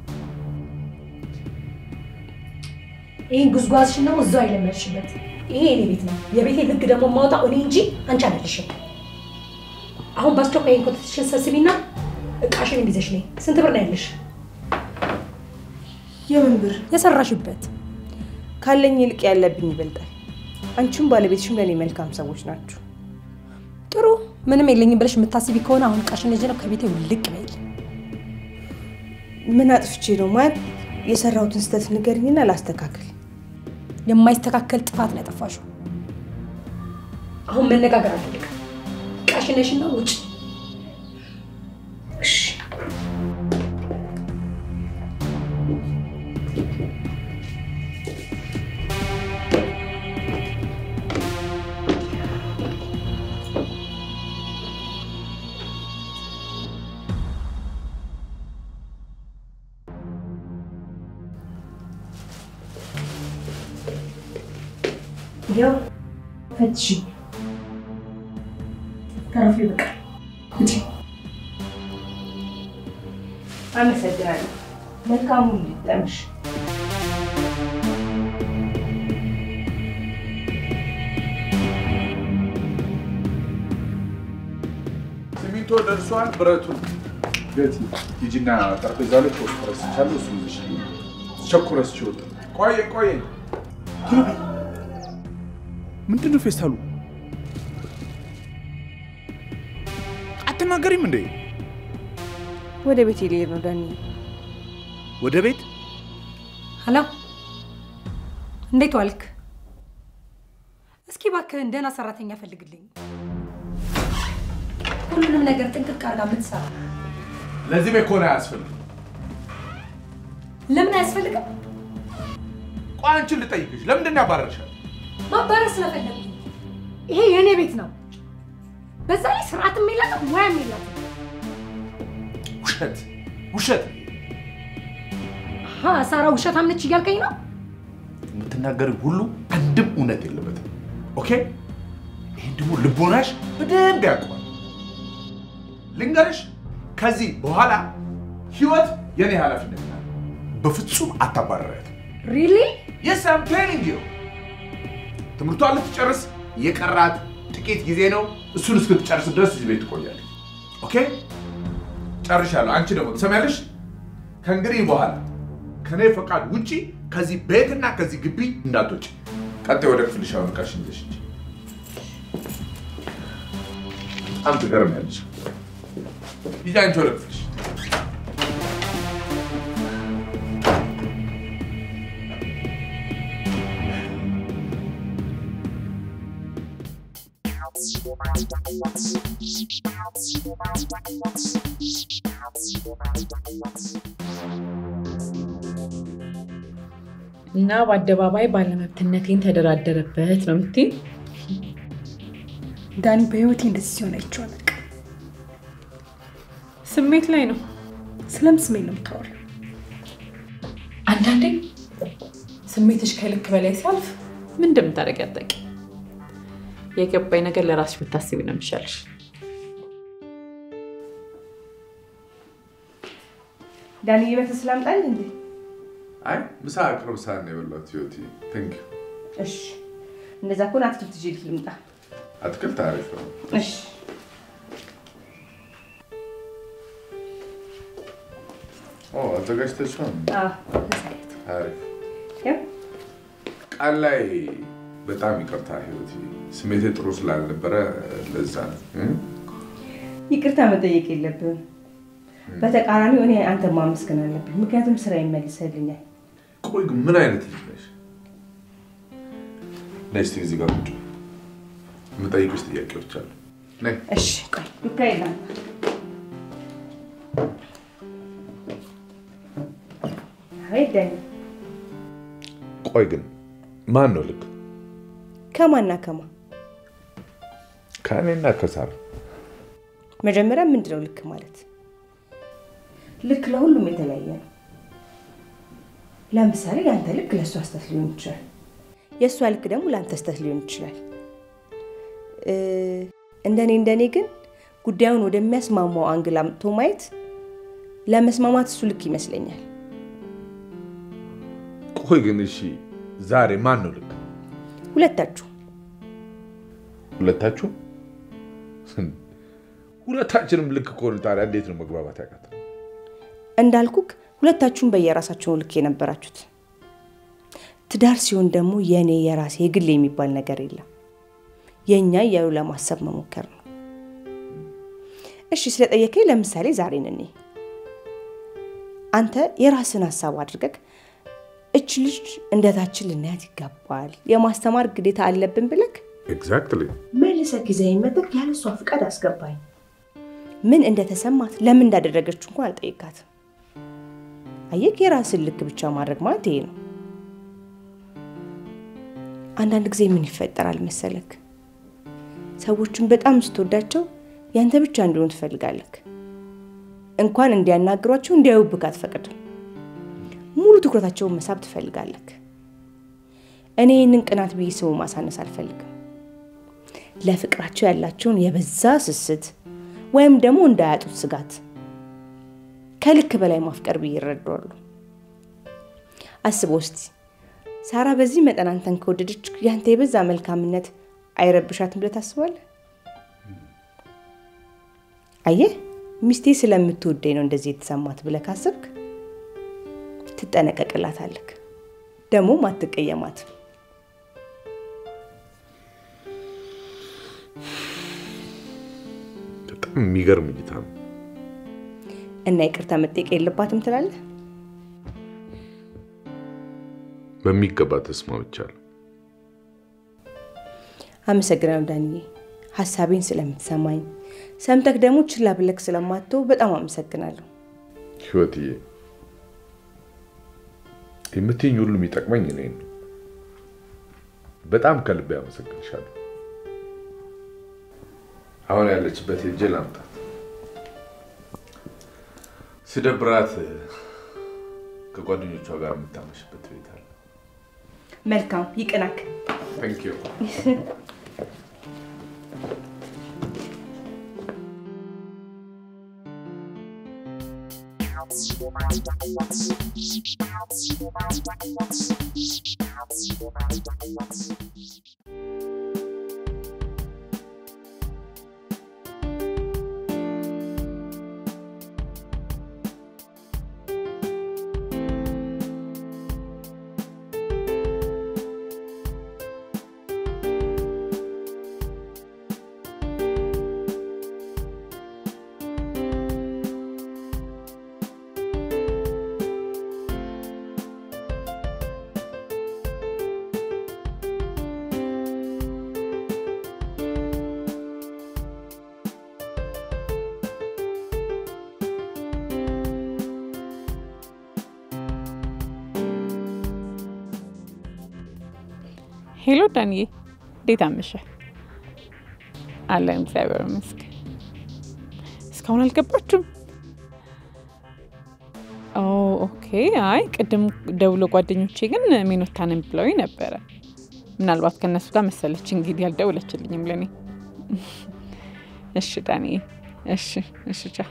ይህን ጉዝጓዝሽን ደግሞ እዛው አይለመድሽበት። ይሄ የኔ ቤት ነው። የቤቴ ህግ ደግሞ የማወጣው እኔ እንጂ አንቺ አይደለሽም። አሁን በአስቸኳይ ይህን ኮተትሽን ሰብስቢና እቃሽን ይዘሽ ነይ። ስንት ብር ነው ያለሽ? የምን ብር? የሰራሽበት ካለኝ ይልቅ ያለብኝ ይበልጣል። አንቺም ባለቤትሽም ለእኔ መልካም ሰዎች ናችሁ። ጥሩ። ምንም የለኝም ብለሽ የምታስቢ ከሆነ አሁን እቃሽን ይዤ ነው ከቤቴ ውልቅ በይ። ምን አጥፍቼ ነው ማለት? የሰራሁትን ስህተት ንገርኝና ላስተካክል። የማይስተካከል ጥፋት ነው ያጠፋሽው። አሁን መነጋገር አልፈልግም። እቃሽን ነሽና ውጭ። እሺ ያው ፈትሽ ተረፊ በቃ ውጪ። አመሰግናለሁ። መልካሙን ሊጠምሽ ሲሚንቶ ደርሷል። ብረቱን ቤት ሂጂና ጠረጴዛ ላይ ፖስት ረስቻለሁ። እሱ ይዘሽ ቸኩረስ ችወጥ ቆየ ቆየ ምንድን ነው ፌስታሉ? አትናገሪም እንዴ? ወደ ቤት ልሄድ ነው ዳኒ። ወደ ቤት ሀሎ፣ እንዴት ዋልክ? እስኪ እባክህን ደህና ሰራተኛ ፈልግልኝ። ሁሉንም ነገር ጥንቅቅ አድርጋ የምትሰራ ለዚህ ቤት ከሆነ አያስፈልግም። ለምን አያስፈልግም? ቆይ አንቺን ልጠይቅሽ፣ ለምንድን ነው ያባረርሻል? ማባረር ስለፈለጉ ይሄ የእኔ ቤት ነው። በዛ ላይ ስርዓትም የላትም ሙያም የላትም። ውሸት ውሸት። አሀ፣ ሳራ ውሸታም ነች እያልከኝ ነው? የምትናገሪ ሁሉ አንድም እውነት የለበትም። ኦኬ፣ ይህን ደግሞ ልቦናሽ በደንብ ያውቀዋል። ልንገርሽ፣ ከዚህ በኋላ ህይወት የኔ ኃላፊነት ናት። በፍጹም አታባረሪያትም። ሪሊ? የስ አም ቴሊንግ ዩ ትምህርቷን ልትጨርስ የቀራት ጥቂት ጊዜ ነው። እሱን እስክትጨርስ ድረስ እዚህ ቤት ትቆያለች። ኦኬ ጨርሻለሁ። አንቺ ደግሞ ትሰሚያለሽ? ከእንግዲህ በኋላ ከኔ ፈቃድ ውጪ ከዚህ ቤትና ከዚህ ግቢ እንዳትወጪ። ቀጣይ ወደ ክፍልሽ አሁን ዕቃሽን ይዘሽ ሂጂ። በጣም ትገርሚያለሽ። ሂጂ አንቺ ወደ ክፍልሽ። እና በአደባባይ ባለመብትነቴን ተደራደረበት ነው የምትይኝ? ዳኒ በህይወቴ እንደዚህ ሲሆን አይቼው አላውቅም። ስሜት ላይ ነው። ስለምን ስሜት ነው የምታወሪው? አንዳንዴ ስሜትሽ ከልክ በላይ ሲያልፍ ምን እንደምታደርጊ አታውቂም። የገባኝ ነገር ለራስሽ ብታስቢ ነው የሚሻልሽ። ዳኒ ቤት ስላምጣል እንዴ? አይ ምሳ ቅርብ ሰዓት ነው የበላሁት ህይወቴ። ቴንክ ዩ። እሺ፣ እንደዛ ከሆነ አትክልት ይዤ ልምጣ። አትክልት አሪፍ ነው። እሺ ኦ አዘጋጅተሽው ነው? አዎ፣ ተሳየት። አሪፍ። ያው ቃል ላይ በጣም ይቅርታ ህይወቴ፣ ስሜቴ ጥሩ ስላልነበረ ለዛ ነው እ? ይቅርታ መጠየቅ የለብህም። በተቃራኒው እኔ አንተ ማመስገን አለብኝ፣ ምክንያቱም ስራ ይመልሰልኛል። ቆይ ግን ምን አይነት ልጅ ነሽ? ነይ እስኪ እዚህ ጋር ቁጭ በይ። የምጠይቅሽ ጥያቄዎች አሉ። ነይ። እሺ ቆይ ሚካኤል ና። አቤት ዳኒ፣ ቆይ ግን ማን ነው ልክ? ከማና ከማ? ከእኔና ከሳራ መጀመሪያ ምንድን ነው ልክ ማለት? ልክ ለሁሉም የተለያየ ነው። ለምሳሌ የአንተ ልክ ለእሷ ስህተት ሊሆን ይችላል። የእሷ ልክ ደግሞ ለአንተ ስህተት ሊሆን ይችላል። እ፣ እንደኔ እንደኔ ግን ጉዳዩን ወደሚያስማማው አንግል አምጥቶ ማየት ለመስማማት እሱ ልክ ይመስለኛል። ቆይ ግን እሺ፣ ዛሬ ማን ነው ልክ? ሁለታችሁ ሁለታችሁ? ሁለታችንም ልክ ከሆኑ ታዲያ እንዴት ነው መግባባት ያቃተው? እንዳልኩክ ሁለታችሁም በየራሳቸው ልክ የነበራችሁት። ትዳር ሲሆን ደግሞ የእኔ የራሴ የግል የሚባል ነገር የለም። የእኛ እያሉ ለማሰብ መሞከር ነው። እሺ ስለጠየከኝ ለምሳሌ ዛሬን እኔ አንተ የራስን ሀሳብ አድርገህ እች ልጅ እንደታችን ልናያት ይገባል፣ የማስተማር ግዴታ አለብን ብለክ ኤግዛክትሊ። መልሰህ ጊዜህን መጠቅ ያለ እሷ ፍቃድ አስገባኝ። ምን እንደተሰማት ለምን እንዳደረገችው እንኳን አልጠይቃትም። አየክ፣ የራስን ልክ ብቻ ማድረግ ማለት ይሄ ነው። አንዳንድ ጊዜ ምን ይፈጠራል መሰለክ፣ ሰዎችን በጣም ስትወዳቸው ያንተ ብቻ እንዲሆኑ ትፈልጋለክ። እንኳን እንዲያናግሯቸው እንዲያዩብክ አትፈቅድም። ሙሉ ትኩረታቸውን መሳብ ትፈልጋለክ። እኔ ይህንን ቅናት ብዬ ስሙ ማሳነስ አልፈልግም። ለፍቅራቸው ያላቸውን የበዛ ስስት ወይም ደግሞ እንዳያጡት ስጋት ከልክ በላይ ማፍቀር ብዬ ይረዳሉ። አስበው እስቲ ሳራ በዚህ መጠን አንተን ከወደደች ያንተ የበዛ መልካምነት አይረብሻትም ብለህ ታስባለህ? አየህ ሚስቴ ስለምትወደኝ ነው እንደዚህ የተሰማት ብለህ ካሰብክ ትጠነቀቅላታለህ፣ ደግሞም አትቀየማትም። በጣም የሚገርም እይታ ነው። እና ይቅርታ መጠየቅ የለባትም ትላለህ? በሚገባ ተስማምቻለሁ። አመሰግናለሁ ዳንዬ፣ ሀሳቤን ስለምትሰማኝ ሰምተክ ደግሞ ችላ ብለክ ስለማትተው በጣም አመሰግናለሁ። ህይወትዬ፣ የምትይኝ ሁሉ የሚጠቅመኝ እኔን ነው። በጣም ከልቤ አመሰግንሻለሁ። አሁን ያለችበት ሄጄ ላምጣት። ሲደብራት ከጓደኞቿ ጋር የምታመሽበት ቤት አለ። መልካም ይቅናክ። ታንክ ዩ። ሄሎ ዳንዬ፣ እንዴት አመሸህ? አለን እግዚአብሔር ይመስገን። እስካሁን አልገባችሁም? ኦ ኦኬ። አይ ቅድም ደውሎ ጓደኞቼ ግን ሜኖታ ነን ብለውኝ ነበረ። ምናልባት ከእነሱ ጋር መሰለች እንግዲህ አልደውለችልኝም ለእኔ። እሺ ዳንዬ፣ እሺ እሺ፣ ቻው።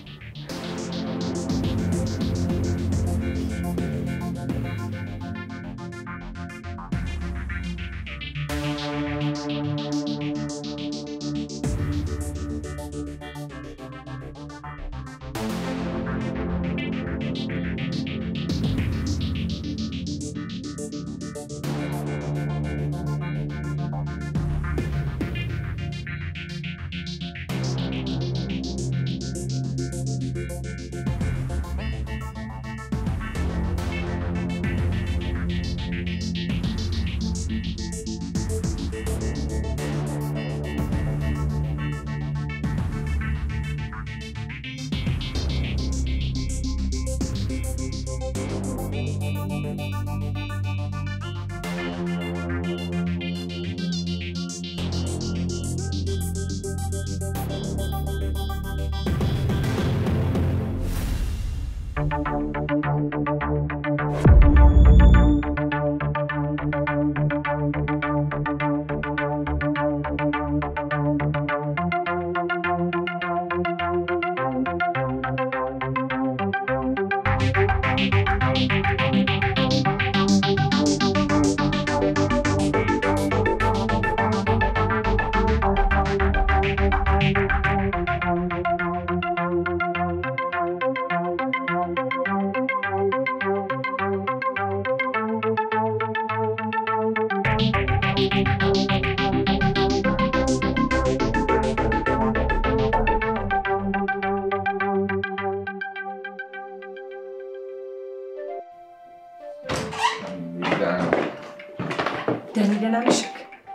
ዳኒ ደህና ነሽክ?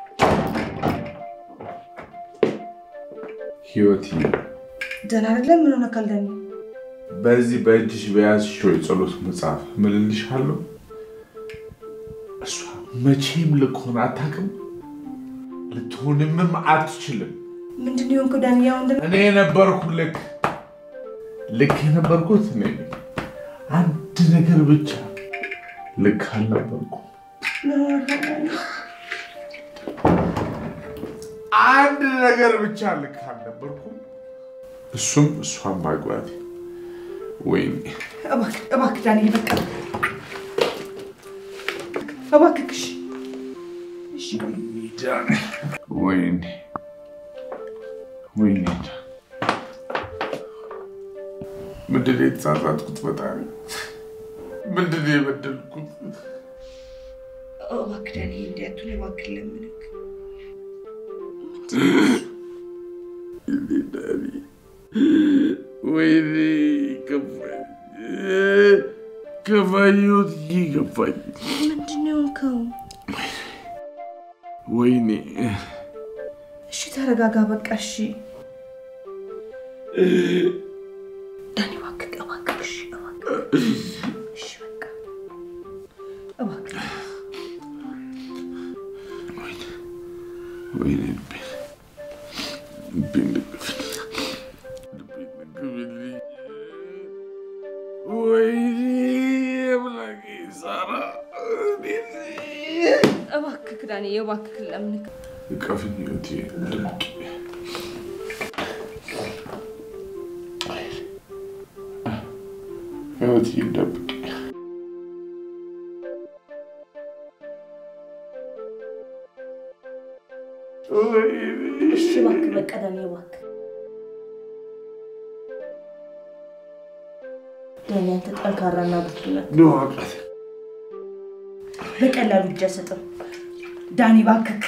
ህይወት ደህና አይደለም። ምን ሆነካል ዳኒ? በዚህ በእጅሽ በያዝሽው የጸሎት መጽሐፍ ምልልሻለሁ። እሷ መቼም ልክ ሆና አታውቅም፣ ልትሆንምም አትችልም። ምንድን ነው የሆንከው ዳኒ? ያው እንደ እኔ የነበርኩ ልክ ልክ የነበርኩት እኔ ነኝ። አንድ ነገር ብቻ ልክ አልነበርኩም። ምን ሆነካል ዳኒ? አንድ ነገር ብቻ ልክ አልነበርኩም። እሱም እሷን ማግባቴ። ወይኔ እባክህ እባክህ ዳኒ በቃ እባክህ እሺ እሺ ዳኒ፣ ወይኔ ወይኔ ምንድን ነው የተሳሳትኩት? ፈጣሪ ምንድን ነው የበደልኩት? እባክህ ዳኒ እንዲህ አትሁን እባክህ ለምንክ ዳኒ ወይኔ ከፋኝ፣ ከፋኝ፣ ህይወት ከፋኝ። ምንድን ነው የሆንከው? ወይኔ እሺ ተረጋጋ በቃ እሺ ዳኒ እባክህ እባክህ እሺ እባክህ እሺ በቃ እባክህ ወይኔ ልቤን ልቤን ልቅፍልኝ፣ ልቤን ልቅፍልኝ። ወይኔ አምላኬ ሳራ እባክህ ዳኒ እባክህ ለምንክ እቀፍኝ ህይወቴ ድምቅ ህይወቴ ደብቅ እሺ እባክህ በቃ ዳኒ እባክህ ዳኒ አንተ ጠንካራና ብርቱ ነህ። ድዋቀት በቀላሉ እጅ አልሰጥም። ዳኒ እባክህ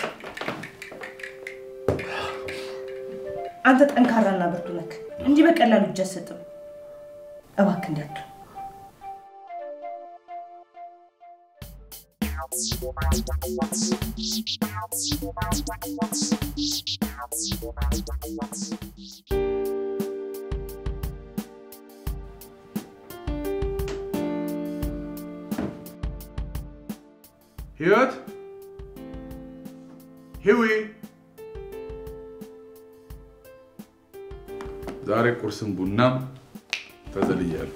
አንተ ጠንካራና ብርቱ ነህ። እንዲህ በቀላሉ እጅ አልሰጥም። እባክህ እንዳቱ ህይወት ሂዊ ዛሬ ቁርስም ቡናም ተዘልያለሁ።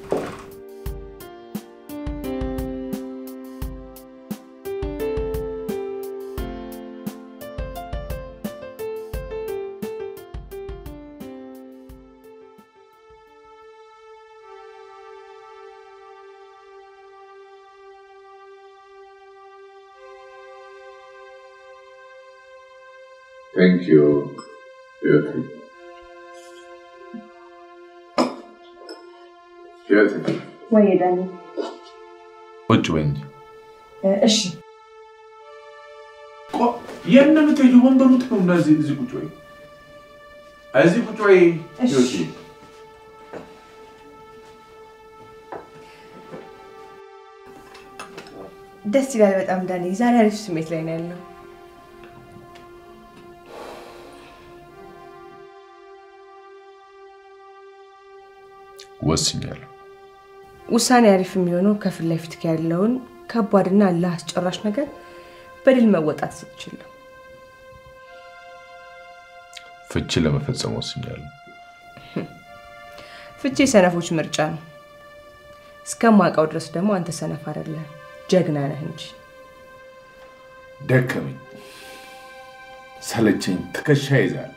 Thank you, ህይወቴ። ህይወቴ ወይ ዳኒ፣ ቁጭ በይ እንጂ። እሺ የት ነው የምትሄጂው? ወንበሩ ጥሩ እና እዚህ እዚህ ቁጭ በይ። እዚህ ቁጭ በይ ህይወቴ። ደስ ይላል በጣም ዳኒ። ዛሬ አሪፍ ስሜት ላይ ነው ያለው። ወስኛለሁ። ውሳኔ አሪፍ የሚሆነው ከፊት ለፊት ያለውን ከባድና አላህ አስጨራሽ ነገር በድል መወጣት ስትችል ነው። ፍቺ ለመፈጸም ወስኛለሁ። ፍቺ የሰነፎች ምርጫ ነው። እስከማውቀው ድረስ ደግሞ አንተ ሰነፍ አይደለም፣ ጀግና ነህ እንጂ። ደከመኝ፣ ሰለቸኝ፣ ትከሻ ይዛል።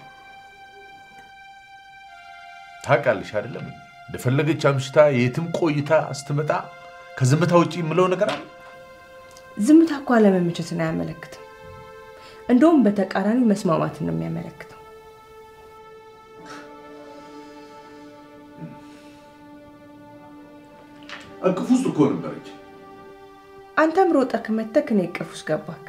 ታውቃለሽ አይደለም እንደፈለገች አምሽታ የትም ቆይታ ስትመጣ ከዝምታ ውጭ የምለው ነገር አለ። ዝምታ እኮ አለመመቸትን አያመለክትም። እንደውም በተቃራኒው መስማማትን ነው የሚያመለክተው። እቅፍ ውስጥ እኮ ነበረች። አንተም ሮጠህ መተክ እኔ እቅፍ ውስጥ ገባክ።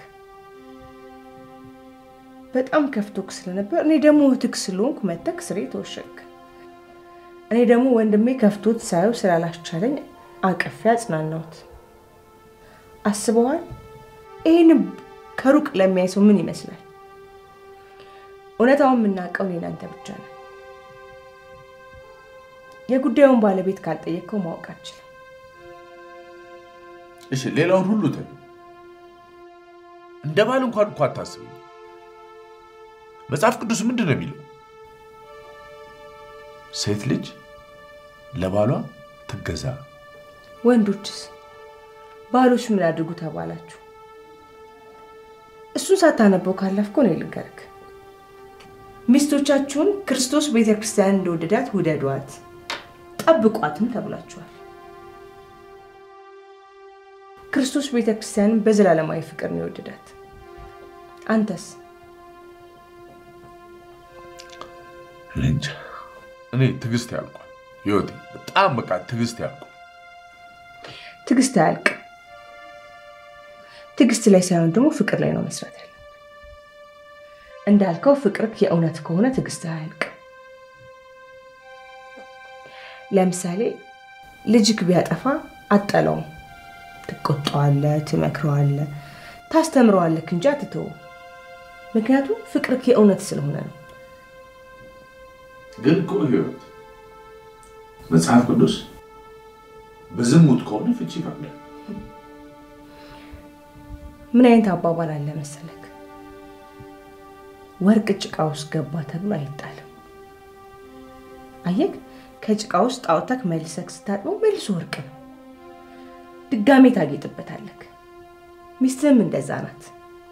በጣም ከፍቶክ ስለነበር እኔ ደግሞ እህትክ ስለሆንኩ መተክ ስሬ ተወሸክ። እኔ ደግሞ ወንድሜ ከፍቶት ሳየው ስላላስቻለኝ አቅፌ አጽናናሁት። አስበዋል? ይህን ከሩቅ ለሚያይ ሰው ምን ይመስላል? እውነታውን የምናውቀው እኔ እናንተ ብቻ ነን። የጉዳዩን ባለቤት ካልጠየቅከው ማወቅ አልችልም። እሺ ሌላውን ሁሉ ተ እንደ ባል እንኳን እኮ አታስብኝ። መጽሐፍ ቅዱስ ምንድን ነው የሚለው? ሴት ልጅ ለባሏ ትገዛ። ወንዶችስ ባሎች ምን አድርጉ ተባላችሁ? እሱን ሳታነበው ካለፍከው እኔ ልንገርክ፣ ሚስቶቻችሁን ክርስቶስ ቤተ ክርስቲያን እንደወደዳት ውደዷት፣ ጠብቋትም ተብላችኋል። ክርስቶስ ቤተ ክርስቲያንን በዘላለማዊ ፍቅር ነው የወደዳት። አንተስ? እኔ እንጃ። እኔ ትዕግስት ያልቋል ህይወቴ፣ በጣም በቃ ትዕግስት ያልቋል። ትዕግስት አያልቅ። ትዕግስት ላይ ሳይሆን ደግሞ ፍቅር ላይ ነው መስራት ያለ። እንዳልከው ፍቅርክ የእውነት ከሆነ ትዕግስት አያልቅ። ለምሳሌ ልጅክ ቢያጠፋ አጠለውም፣ ትቆጣዋለህ፣ ትመክረዋለህ፣ ታስተምረዋለክ እንጂ አትተውም። ምክንያቱም ፍቅርክ የእውነት ስለሆነ ነው። ግን እኮ ህይወት መጽሐፍ ቅዱስ በዝሙት ከሆነ ፍቺ ይፈቅዳል። ምን አይነት አባባል አለ መሰለክ? ወርቅ ጭቃ ውስጥ ገባ ተብሎ አይጣልም። አየክ፣ ከጭቃ ውስጥ አውጥተክ መልሰክ ስታጥበው መልሶ ወርቅ ነው። ድጋሜ ታጌጥበታለክ። ሚስትህም እንደዛ ናት።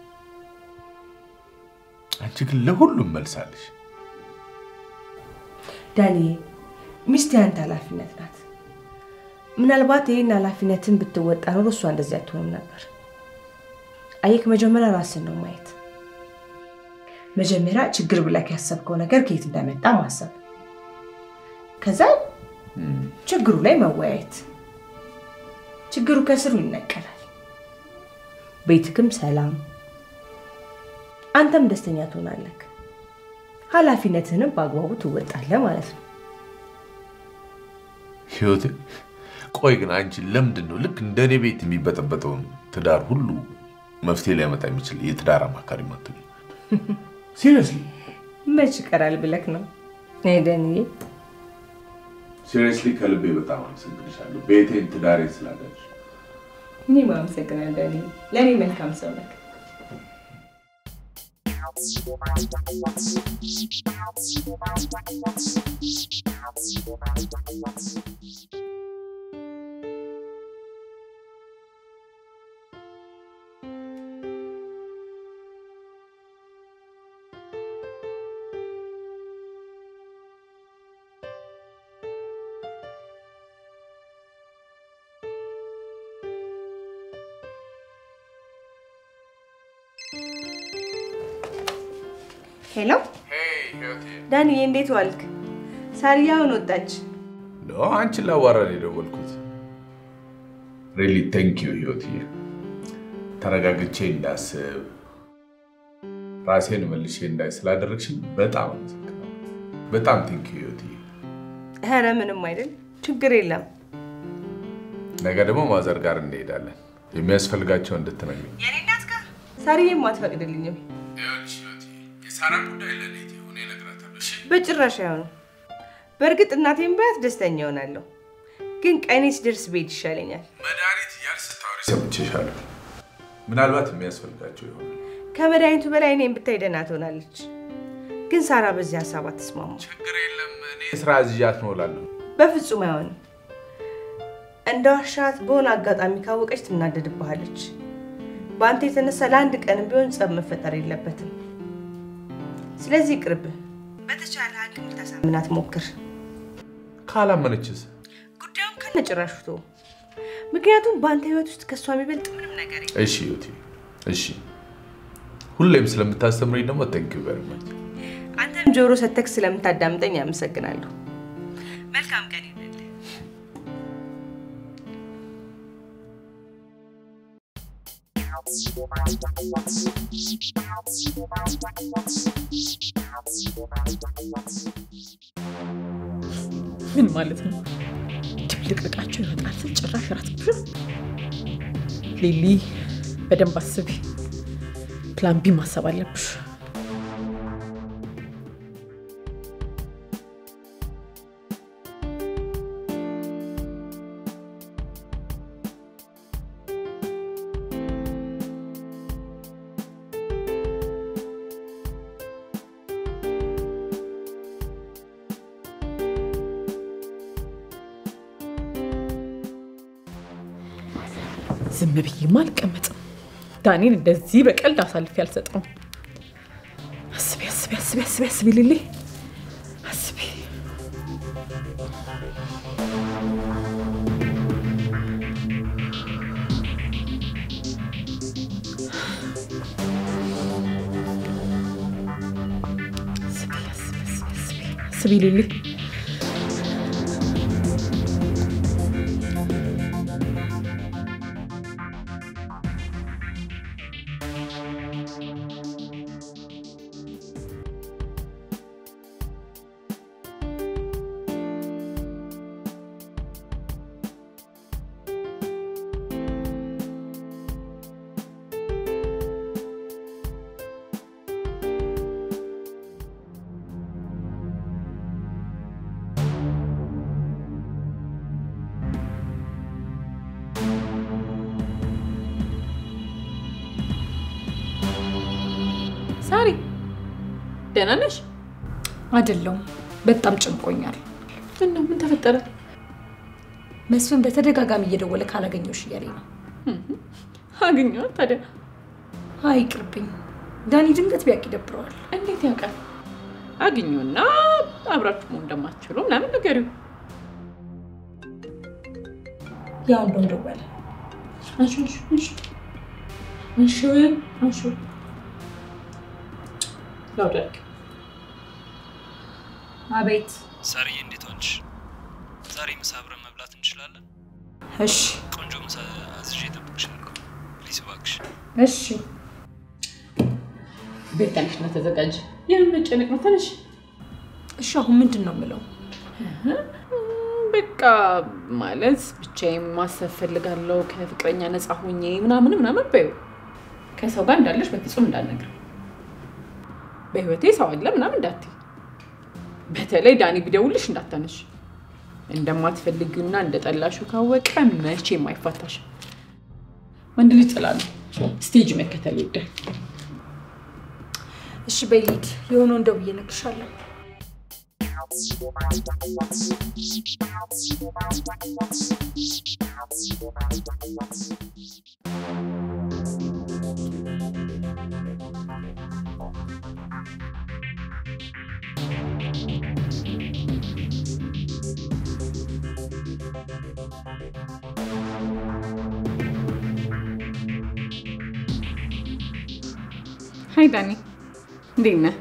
አንቺ ግን ለሁሉም መልሳለሽ። ዳኒ፣ ሚስት ያንተ ኃላፊነት ናት። ምናልባት ይህን ኃላፊነትን ብትወጣ ኖሮ እሷ እንደዚህ አትሆንም ነበር። አየክ፣ መጀመሪያ ራስን ነው ማየት። መጀመሪያ ችግር ብለክ ያሰብከው ነገር ከየት እንደመጣ ማሰብ፣ ከዛ ችግሩ ላይ መወያየት። ችግሩ ከስሩ ይነቀላል። ቤትክም ሰላም፣ አንተም ደስተኛ ትሆናለክ። ኃላፊነትህንም በአግባቡ ትወጣለህ ማለት ነው። ህይወቴ ቆይ ግን አንቺ ለምንድን ነው ልክ እንደ እኔ ቤት የሚበጠበጠውን ትዳር ሁሉ መፍትሄ ሊያመጣ የሚችል የትዳር አማካሪ ማትሉ? ሲሪየስሊ መች ይቀራል ብለክ ነው ደንዬ? ሲሪየስሊ ከልቤ በጣም አመሰግንሻለሁ ቤቴን ትዳሬን ስላገች እኔም አመሰግናለሁ ዳኒ። ለእኔ መልካም ሰው ነህ። ሄሎ ዳንዬ፣ እንዴት ዋልክ? ሳሪያ አሁን ወጣች። ኖ አንቺን ላዋራን የደወልኩት። ሪሊ ቴንክ ዩ ህይወትዬ። ተረጋግቼ እንዳስብ ራሴን መልሼ እንዳይ ስላደረግሽኝ በጣም አመሰግናለሁ። በጣም ቴንክ ዩ ህይወትዬ። ኧረ ምንም አይደል፣ ችግር የለም። ነገ ደግሞ ማዘር ጋር እንሄዳለን። የሚያስፈልጋቸው እንድትነግሪኝ። ሳሪዬም አትፈቅድልኝም። የሳራ ጉዳይ ለሌት የሆነ እነግራታለሁ። እሺ? በጭራሽ አይሆንም። በእርግጥ እናቴን ባያት ደስተኛ እሆናለሁ፣ ግን ቀኔ ሲደርስ ብሄድ ይሻለኛል። መድኃኒት እያልሽ ስታወሪ ሰምቼሻለሁ። ምናልባት የሚያስፈልጋቸው ይሆናል። ከመድኃኒቱ በላይ እኔን ብታይ ደህና ትሆናለች። ግን ሳራ በዚህ ሀሳብ አትስማሙ። ችግር የለም። እኔ ስራ እዚያት ነው እላለሁ። በፍጹም አይሆንም። እንደ ዋሻት በሆነ አጋጣሚ ካወቀች ትናደድብሃለች። በአንተ የተነሳ ለአንድ ቀንም ቢሆን ጸብ መፈጠር የለበትም። ስለዚህ ይቅርብህ። በተቻለ አቅም ልታሳምናት ሞክር። ካላመነችስ? ጉዳዩን ከነጭራሹ ተው። ምክንያቱም በአንተ ህይወት ውስጥ ከእሷ የሚበልጥ ምንም ነገር የለም። እሺ ዩቲ፣ እሺ። ሁሌም ስለምታስተምረኝ ደግሞ ቴንክ ዩ ቨሪ ማች። አንተም ጆሮ ሰተክ ስለምታዳምጠኝ አመሰግናለሁ። መልካም ቀን ይሁንልህ። ምን ማለት ነው? ድብልቅልቃቸው ይወጣል ስል ጭራሽ ራት ሊሊ፣ በደንብ አስቢ። ፕላን ቢ ማሰብ አለብሽ። ዝም ብዬማ አልቀመጥም። ዳኒን እንደዚህ በቀልድ አሳልፌ አልሰጠውም። አስቢ አስቢ አስቢ አስቢ አስቢ ሊሊ አስቢ። አስቢ አስቢ አስቢ አስቢ አስቢ ሊሊ ሳሪ ደህና ነሽ? አይደለሁም። በጣም ጭንቆኛል። ምን ነው? ምን ተፈጠረ? መስፍን በተደጋጋሚ እየደወለ ካላገኘሁሽ እያለኝ ነው። አገኘኋት ታዲያ። አይ ይቅርብኝ። ዳኒ ድንገት ቢያውቅ ይደብረዋል። እንዴት ያውቃል? አግኙና አብራችሁ መሆን እንደማትችሉ ምናምን ንገሪው። ያው እንደው ደወለ። አንሺ አንሺ አንሺ አንሺ አንሺ ላውደቅ አቤት። ሳርዬ እንዴት ሆንሽ? ዛሬ ምሳ አብረን መብላት እንችላለን? እሺ ቆንጆ ምሳ አዝዤ እጠብቅሻለሁ። ፕሊዝ እባክሽ። እሺ። ቤት ተነሽና ተዘጋጅ። የምን መጨነቅ ነው? ተነሽ። እሺ አሁን ምንድን ነው የምለው? በቃ ማለት ብቻዬን ማሰብ ፈልጋለሁ ከፍቅረኛ ነፃ ሆኜ ምናምን ምናምን በይው። ከሰው ጋር እንዳለሽ በፍጹም እንዳልነግር። በህይወቴ ሰው አለ ምናምን እንዳትይ። በተለይ ዳኒ ቢደውልሽ እንዳታነሽ። እንደማትፈልጊውና እንደጠላሽው ካወቀ መቼም አይፋታሽም። ወንድ ልጅ ጥላ ነው። ስቴጅ መከተል ይወዳል። እሺ በይ ልሂድ። የሆነውን ደውዬ እነግርሻለሁ። ሀይ ዳኒ፣ እንዴት ነህ?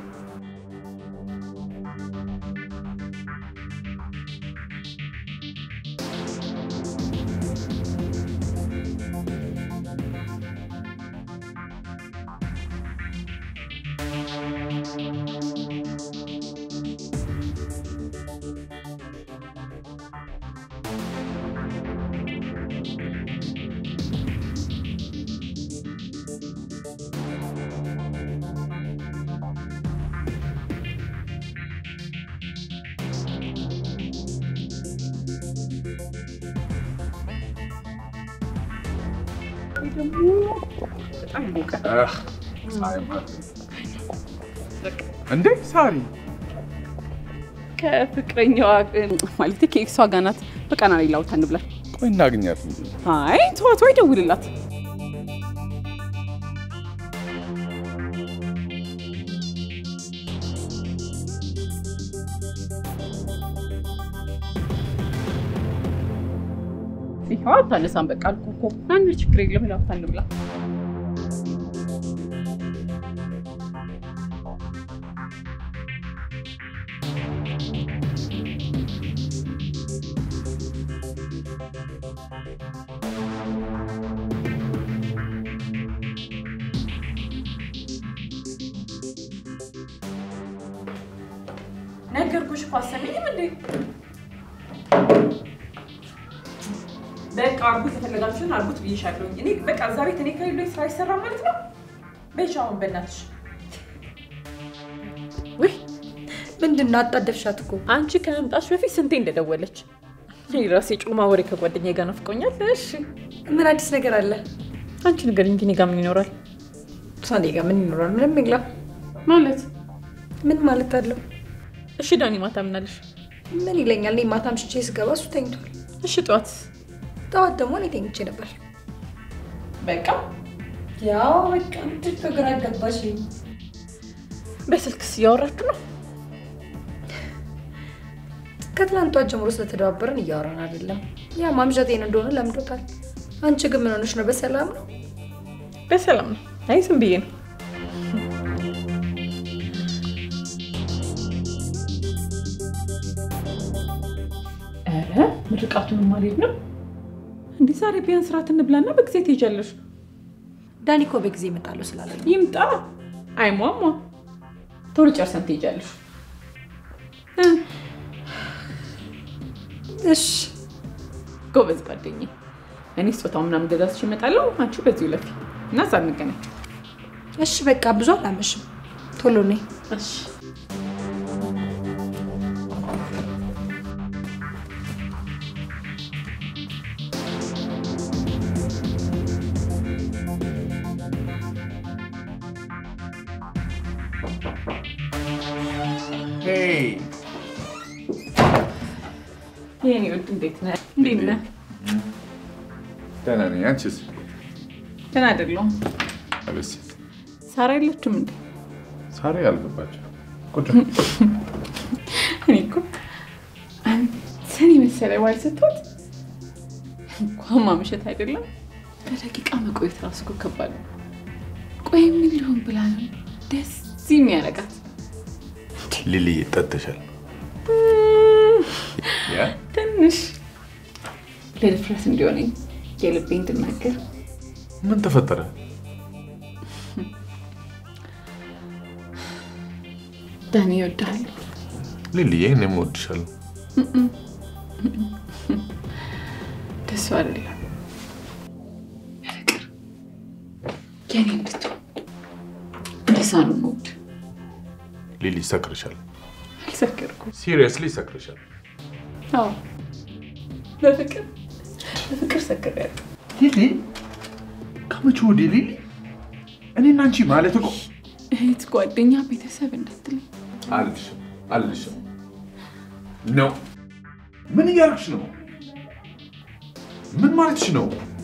በጣም ሞቀ። እንዴ ሳሪ ከፍቅረኛዋ ማለት ከኤክሷ ጋር ናት። በቃ ና ሌላ ቦታ እንብላ። ቆይ እናግኛት እንጂ አይ ተዋት፣ ወይ ደውልላት። ይኸው አታነሳም። በቃ አልኩህ እኮ አንድ ችግር የለም። ሌላ ቦታ እንብላ። ነገርኩሽ እኮ አሰሚኝም እንዴ? በቃ አርጉት፣ የፈለጋችሁትን አርጉት ብዬሻለሁኝ። እኔ በቃ እዛ ቤት እኔ ከሌሎኝ ስራ አይሰራ ማለት ነው። በይሽ አሁን በእናትሽ ውይ ምንድን ነው አጣደፍሻት እኮ አንቺ ከመምጣትሽ በፊት ስንቴ እንደደወለች እኔ ራሴ ጮማ ወሬ ከጓደኛዬ ጋር ናፍቆኛል። እሺ ምን አዲስ ነገር አለ? አንቺ ንገሪኝ እንጂ እኔ ጋር ምን ይኖራል? እሷ እኔ ጋር ምን ይኖራል? ምንም የለም። ማለት ምን ማለት አለው? እሺ ዳኒ ማታ ምን አለሽ? ምን ይለኛል? እኔ ማታ ምሽቼ ስገባ እሱ ተኝቷል። እሺ ጠዋት ጠዋት ደግሞ እኔ ተኝቼ ነበር። በቃ ያው በቃ ምንድን ነው ግራ ገባሽ? በስልክስ እያወራችሁ ነው? ከትላንቷ ጀምሮ ስለተደባበረን እያወራን አይደለም። ያ ማምሸቴን እንደሆነ ለምዶታል። አንቺ ግን ምን ሆነሽ ነው? በሰላም ነው? በሰላም ነው። አይ ዝም ብዬ ነው። ኧረ ምርቃቱንም አልሄድ ነው እንዲህ ዛሬ ቢያንስ ራት እንብላና በጊዜ ትሄጃለሽ። ዳኒ እኮ በጊዜ እመጣለሁ ስላለ ነው። ይምጣ። አይሟሟ ቶሎ ጨርሰን ትሄጃለሽ። እሺ ጎበዝ ጓደኛዬ። እኔ ስጦታው ምናምን ገዛዝሽ እመጣለሁ። አንቺ በዚሁ ለፊ እና እዛ እንገናኝ። እሺ በቃ ብዙ አላመሽም። ቶሎ ነይ። እሺ ሄይ የኔ ውድ እንዴት ነህ? እንዴት ነህ? ደህና ነኝ። አንቺስ? ደህና አይደለሁም። አቤት ሳራ የለችም እንዴ? ሳሪ አልገባችም። ቁጭ እኔ እኮ አንተን የመሰለ ባል ስትወት እንኳን ማምሸት አይደለም በደቂቃ መቆየት ራሱ እኮ ከባድ ነው። ቆይ ምን ሊሆን ብላ ነው ደስ የሚያደርጋት? ሊልዬ ጠጥተሻል? ያ ትንሽ ለድፍረት እንዲሆነኝ የልቤ እንድናገር ምን ተፈጠረ? ዳኒ ይወድሃል። ሊልዬ እኔም እወድሻለሁ። ደሱ አይደለም ፍቅር የኔ እንድትሆን እንደዛ ነው የምወድ። ሊሊ ይሰክርሻል። አልሰከርኩም። ሲሪየስሊ ይሰክርሻል። አዎ በፍቅር በፍቅር እህት፣ ጓደኛ፣ ቤተሰብ እንዳትለኝ። አልልሽም አልልሽም። ነው ምን እያደረግሽ ነው? ምን ማለትሽ ነው?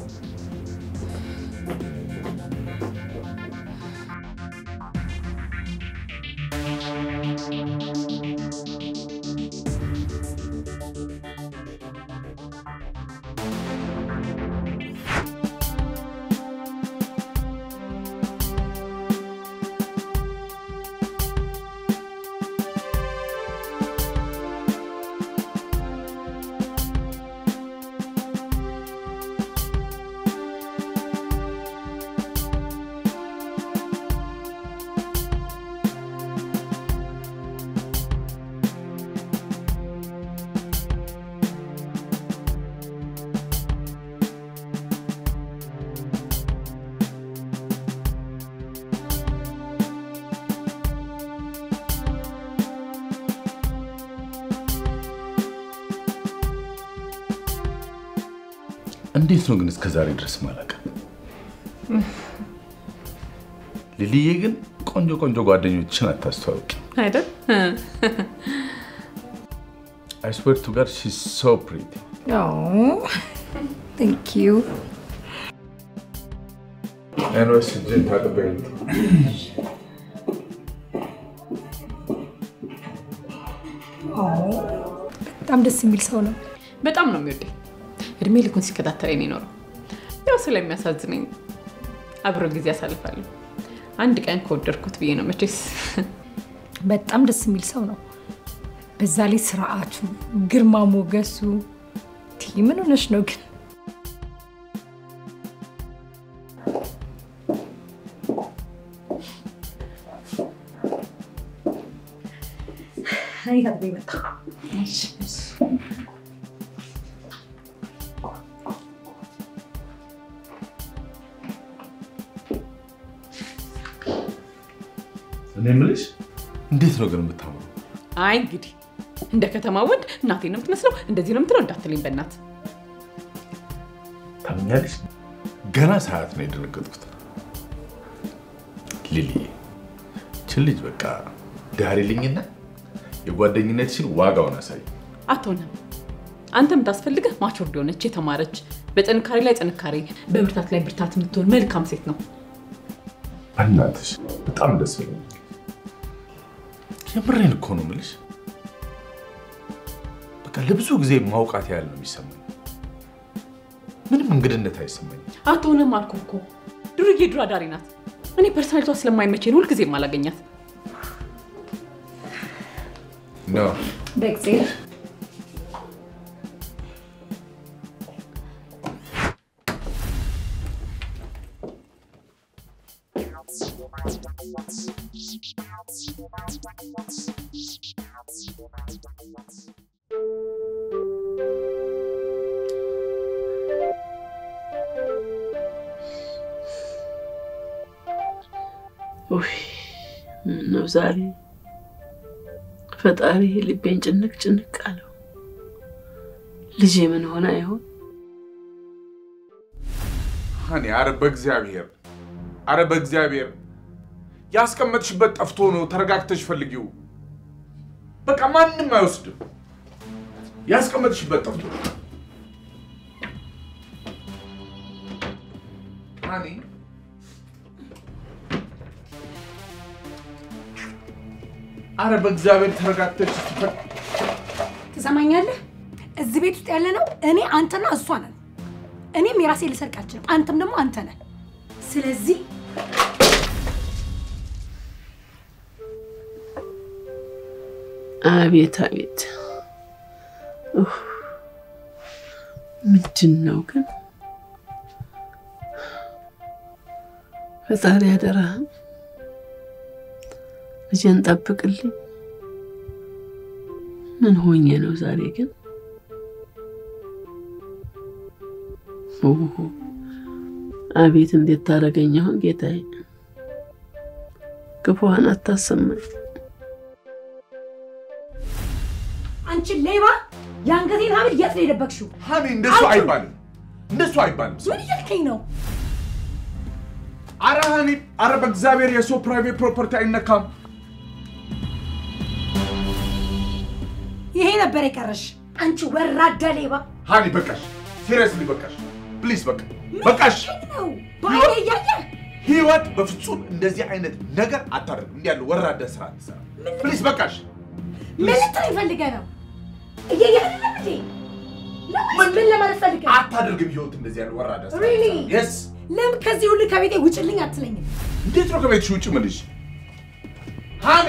እንዴት ነው ግን እስከ ዛሬ ድረስ ማላውቅም? ሊሊዬ ግን ቆንጆ ቆንጆ ጓደኞችን አታስተዋውቂ። አይደል? አይ ስዌር ቱ ጋድ ሺ ሶ ፕሪቲ። ቴንክ ዩ። ኤንዌስ እጅን ታጥበኝ። በጣም ደስ የሚል ሰው ነው። በጣም ነው የሚወደኝ። እድሜ ልኩን ሲከታተለኝ ነው የኖረው። ያው ስለሚያሳዝነኝ አብሮ ጊዜ አሳልፋለሁ። አንድ ቀን ከወደድኩት ብዬ ነው መቼስ። በጣም ደስ የሚል ሰው ነው። በዛ ላይ ስርዓቱ፣ ግርማ ሞገሱ። ቲ ምን ሆነሽ ነው ግን? እኔ ታጥቤ መጣሁ። እኔ የምልሽ እንዴት ነው ግን የምታምሩ? አይ እንግዲህ እንደ ከተማ ወንድ እናቴ ነው የምትመስለው፣ እንደዚህ ነው የምትለው እንዳትለኝ በእናት ታምኛለሽ? ገና ሰዓት ነው የደነገጥኩት። ሊሊዬ ችን ልጅ በቃ ዳሪልኝና የጓደኝነትሽን ዋጋውን አሳይ። አትሆንም። አንተ የምታስፈልግህ ማቾርድ የሆነች የተማረች፣ በጥንካሬ ላይ ጥንካሬ፣ በብርታት ላይ ብርታት የምትሆን መልካም ሴት ነው። በእናትሽ በጣም ደስ ይለኛል። የምሬን እኮ ነው የምልሽ። በቃ ለብዙ ጊዜ ማውቃት ያህል ነው የሚሰማኝ። ምንም እንግድነት አይሰማኝም። አትሆንም አልኩህ እኮ ዱርዬ ዱር አዳሪ ናት። እኔ ፐርሰናሊቷ ስለማይመቸኝ ሁልጊዜም አላገኛት። ነው በእግዚአብሔር ውይ ምነው ዛሬ ፈጣሪ ልቤን ጭንቅ ጭንቅ አለው። ልጄ ምን ሆና ይሆን? ሀኒ፣ አረ በእግዚአብሔር አረ በእግዚአብሔር ያስቀመጥሽበት ጠፍቶ ነው። ተረጋግተሽ ፈልጊው። በቃ ማንም አይወስድም። ያስቀመጥሽበት ጠፍቶ ነው። ሀኒ አረ በእግዚአብሔር ተረጋግተሽ ስትፈል ትሰማኛለህ? እዚህ ቤት ውስጥ ያለ ነው እኔ አንተና እሷ ነን። እኔም የራሴ ልሰርቅ አልችልም፣ አንተም ደግሞ አንተ ነህ። ስለዚህ አቤት አቤት፣ ኡፍ፣ ምንድን ነው ግን? ፈጣሪ አደራህም ልጄን ጠብቅልኝ። ምን ሆኜ ነው ዛሬ ግን? ኦሆ፣ አቤት እንዴት ታደርገኝ አሁን ጌታዬ። ክፉዋን አታሰማኝ። አንቺ ሌባ የአንገቴን ሀብል የት ነው የደበቅሽው? ሀኒ እንደሱ አይባልም፣ እንደሱ አይባልም። ምን እያልከኝ ነው? አረ ሀኒ፣ አረ በእግዚአብሔር የሰው ፕራይቬት ፕሮፐርቲ አይነካም። ይሄ ነበር የቀረሽ አንቺ ወራዳ ሌባ። ሀኒ በቃሽ፣ ሲሪየስሊ በቃሽ፣ ፕሊዝ በቃ በቃሽ። ነው ባይኔ እያየ ህይወት በፍጹም እንደዚህ አይነት ነገር አታደርግም። እንዲህ ያለው ወራዳ ስራ አትሰራ። ፕሊዝ በቃሽ። ምን ልትል ፈልገህ ነው? እያየ አይደለም እንዴ? ለምን ምን ለማለት ፈልገህ ነው? አታደርግም ህይወት እንደዚህ ያለው ወራዳ ስራ ሪሊ የስ ለምን ከዚህ ሁሉ ከቤቴ ውጭልኝ አትለኝም? እንዴት ነው ከቤትሽ ውጭ ምልሽ? ሀኒ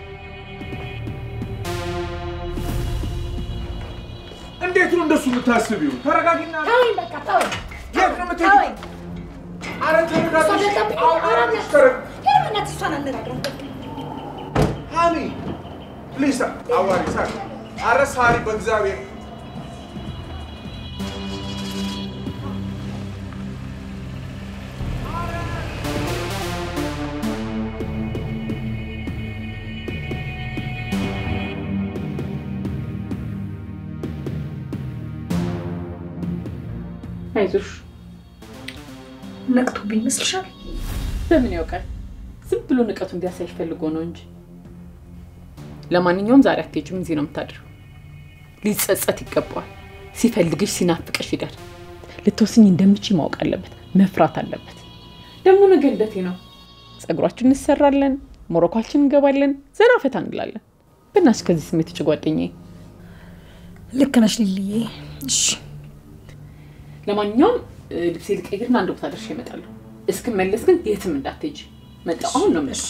እንዴት ነው እንደሱ የምታስቢው? ተረጋጊና ተወኝ በቃ ተወኝ። የት ነው የምትሄጂው? ተወኝ። አረ ተረጋጊ። እሷ ገብታብኝ አሁን አራምናት ተረ- ሄድ በእናትህ እሷን አነጋግራት በቃ። ሀኒ ፕሊዝ አዋሪ ሳሪ። አረ ሳሪ በእግዚአብሔር አይዞሽ። ነቅቶብኝ ይመስልሻል? በምን ያውቃል? ዝም ብሎ ንቀቱ እንዲያሳይሽ ፈልጎ ነው እንጂ። ለማንኛውም ዛሬ አትሄጂም፣ እዚህ ነው የምታድሪው። ሊጸጸት ይገባዋል። ሲፈልግሽ ሲናፍቅሽ ይዳር። ልትወስኝ እንደምችይ ማወቅ አለበት፣ መፍራት አለበት። ደግሞ ነገ ልደቴ ነው። ጸጉራችን እንሰራለን፣ ሞሮኳችን እንገባለን፣ ዘና ፈታ እንላለን። በእናትሽ ከዚህ ስሜት ውጭ ጓደኛዬ። ልክ ነሽ ሊልዬ። እሺ ለማንኛውም እ፣ ልብሴ ልቀይርና አንድ ቦታ ደርሼ እመጣለሁ። እስክመለስ ግን የትም እንዳትሄጂ። መጣሁ። አሁን ነው የምልሽ።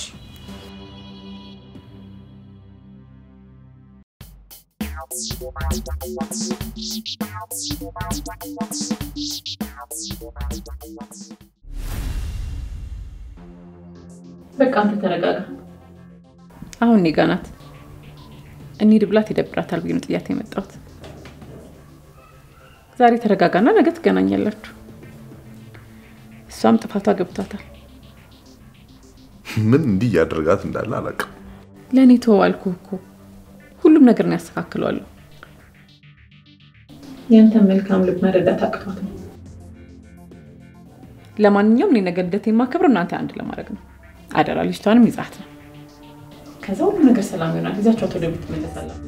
በቃ አንተ ተረጋጋ። አሁን እኔ ጋ ናት። እንሂድ ብላት ይደብራታል ብዬ ነው ጥያት የመጣሁት። ዛሬ ተረጋጋና ነገ ትገናኛላችሁ። እሷም ጥፋቷ ገብቷታል። ምን እንዲህ እያደረጋት እንዳለ አላውቅም። ለእኔ ተወው አልኩህ እኮ ሁሉም ነገር ነው ያስተካክለዋለሁ። ያንተ መልካም ልብ መረዳት አቅቷት ነው። ለማንኛውም እኔ ነገ ልደት የማከብረው እናንተ አንድ ለማድረግ ነው። አደራ ልጅቷንም ይዛት ነው። ከዛ ሁሉ ነገር ሰላም ይሆናል። ይዛቸዋት ወደ ቤት ትመለሳለሁ።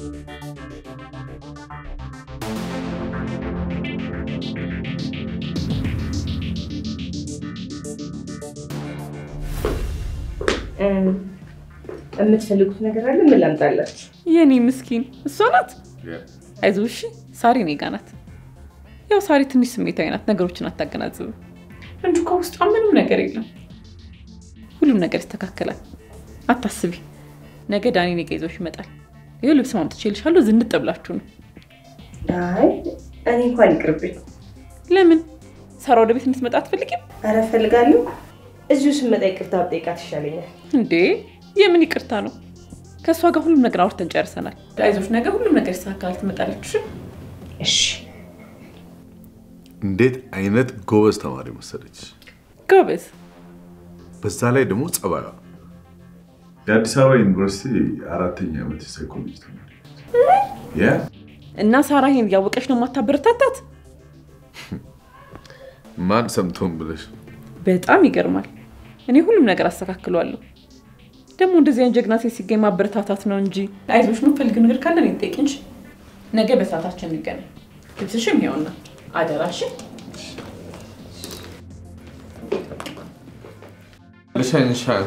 የምትፈልጉት ነገር አለ? ምን ላምጣላችሁ? የኔ ምስኪን እሷ ናት። አይዞሽ እሺ። ሳሪ እኔ ጋ ናት። ያው ሳሪ ትንሽ ስሜታዊ ናት፣ ነገሮችን አታገናዝብም እንጂ ከውስጧ ምንም ነገር የለም። ሁሉም ነገር ይስተካከላል፣ አታስቢ። ነገ ዳኒ እኔ ጋ ይዞሽ ይመጣል። ይኸው ልብስ ማምጥቼልሻለሁ። ዝንጥ ብላችሁ ነው። አይ እኔ እንኳን ይቅርብኝ። ለምን ሳራ ወደ ቤት እንድትመጣ አትፈልጊም ኧረ እፈልጋለሁ። እዚሁ ስመጣ ይቅርታ ብጠይቃት ይሻለኛል። እንዴ? የምን ይቅርታ ነው? ከእሷ ጋር ሁሉም ነገር አውርተን ጨርሰናል። አይዞሽ፣ ነገ ሁሉም ነገር ይስተካከላል። ትመጣለች። እሺ? እሺ። እንዴት አይነት ጎበዝ ተማሪ መሰለች። ጎበዝ። በዛ ላይ ደግሞ ጸባዩ የአዲስ አበባ ዩኒቨርሲቲ አራተኛ ዓመት የሳይኮሎጂ ተማሪ ያ እና ሳራ ይሄን እያወቀች ነው የማታበረታታት? ማን ሰምቶን ብለሽ በጣም ይገርማል። እኔ ሁሉም ነገር አስተካክለዋለሁ። ደግሞ እንደዚህ አይነት ጀግና ሴት ሲገኝ ማበረታታት ነው እንጂ። አይዞሽ፣ የምትፈልጊው ነገር ካለ እኔን ጠይቂኝ እንጂ ነገ በሰዓታችን እንገናኝ። ልብስሽም ይኸውና፣ አደራሽን ልሸንሻል።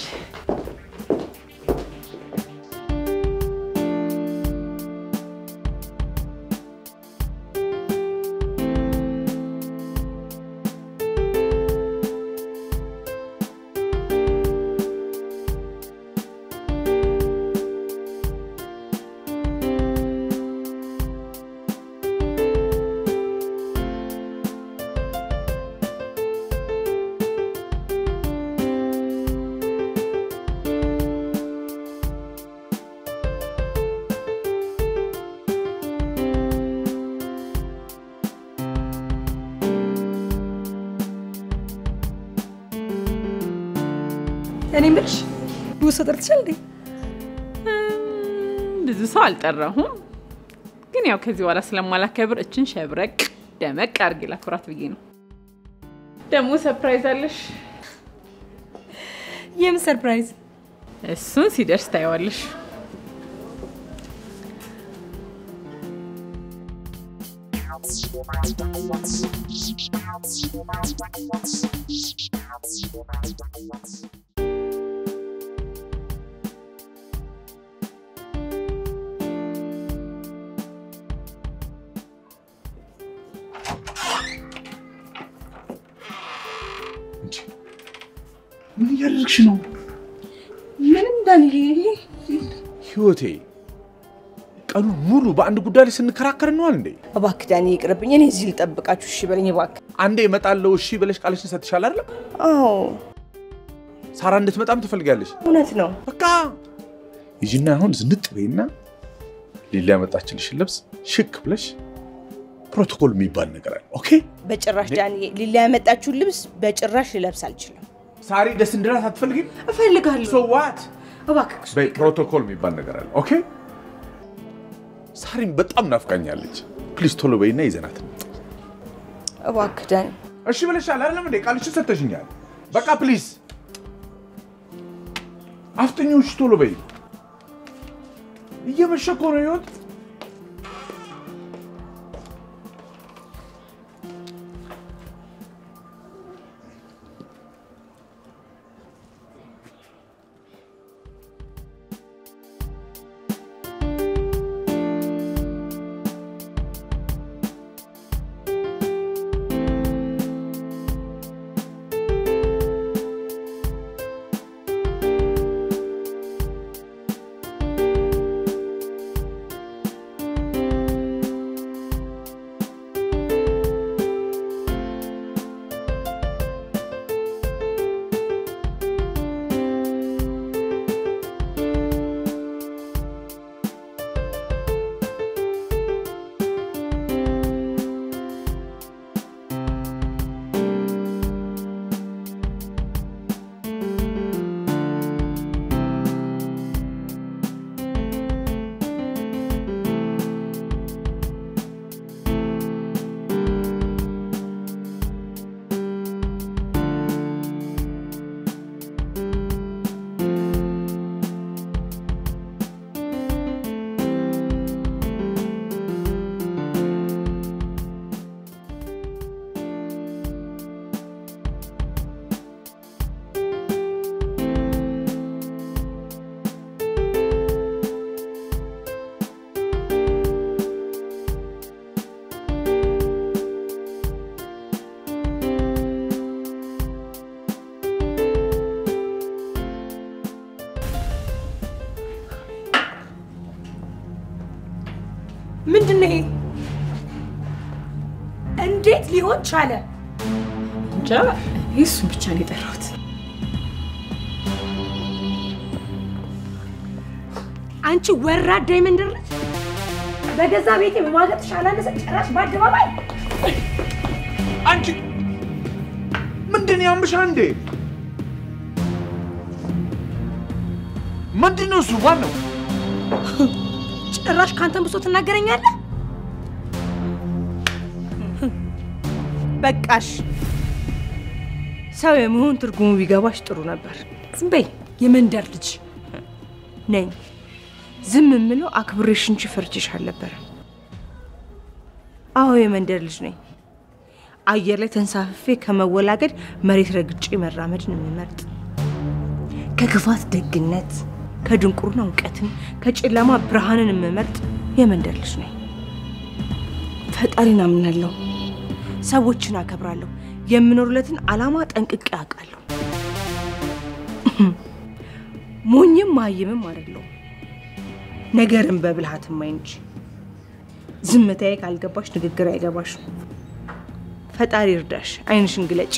እኔ የምልሽ ብዙ ሰው ጠርተሻል እንዴ? ብዙ ሰው አልጠራሁም፣ ግን ያው ከዚህ በኋላ ስለማላከብር እችን ሸብረቅ ደመቅ አድርጌ ላክብራት ብዬ ነው። ደግሞ ሰርፕራይዝ አለሽ። የምን ሰርፕራይዝ? እሱን ሲደርስ ታየዋለሽ። ምን እያደረግሽ ነው? ምንም ዳንዬ፣ ህይወቴ ቀኑ ሙሉ በአንድ ጉዳይ ላይ ስንከራከር ነዋል እንዴ? እባክህ ዳኒ ይቅርብኝ። እኔ እዚህ ልጠብቃችሁ። እሺ በለኝ እባክህ። አንዴ እመጣለሁ እሺ ብለሽ ቃልሽን ሰጥሻል አይደለም? አዎ ሳራ እንድትመጣም ትፈልጋለሽ። እውነት ነው። በቃ ይጂና አሁን ዝንጥ በይና ሊላ ያመጣችልሽን ልብስ ሽክ ብለሽ ፕሮቶኮል የሚባል ነገር አለ። ኦኬ በጭራሽ ዳኒ፣ ሊላ ያመጣችሁን ልብስ በጭራሽ ልለብስ አልችልም። ሳሪ ደስ እንድላት አትፈልጊም? እፈልጋለሁ። ሶ ዋት እባክህ በይ ፕሮቶኮል የሚባል ነገር አለ። ኦኬ ሳሪም በጣም ናፍቃኛለች። ፕሊዝ ቶሎ በይና ይዘናት እንምጣ። እባክህ ዳኒ። እሺ ብለሻል አይደለም እንዴ? ቃልሽን ሰጥተሽኛል። በቃ ፕሊዝ አፍጥኞሽ፣ ቶሎ በይ። እየመሸ እኮ ነው ህይወት። ምንድን ነው ይሄ? እንዴት ሊሆን ቻለ? እንጃ እሱን ብቻ ነው የጠራሁት። አንቺ ወራዳ የመንደር ልጅ በገዛ ቤቴ በማገጥሽ አላነሰ ጭራሽ በአደባባይ አንቺ ምንድን ያምሻ እንዴ? ምንድን ነው እሱ? ማን ነው? ጭራሽ ካንተን ብሶ ትናገረኛለህ? በቃሽ። ሰው የመሆን ትርጉሙ ቢገባሽ ጥሩ ነበር። ዝም በይ የመንደር ልጅ ነኝ። ዝም የምለው አክብሬሽ እንጂ ፈርቼሽ አልነበረም። አዎ የመንደር ልጅ ነኝ። አየር ላይ ተንሳፍፌ ከመወላገድ መሬት ረግጬ መራመድን የምመርጥ ከክፋት ደግነት፣ ከድንቁርና እውቀትን፣ ከጨለማ ብርሃንን የምመርጥ የመንደር ልጅ ነኝ። ፈጣሪን አምናለሁ፣ ሰዎችን አከብራለሁ፣ የምኖርለትን ዓላማ ጠንቅቄ አውቃለሁ። ሞኝም ማይምም አይደለሁም። ነገርን በብልሃት ማይ እንጂ ዝምታዬ ካልገባሽ ንግግር አይገባሽም። ፈጣሪ እርዳሽ፣ አይንሽን ግለጭ።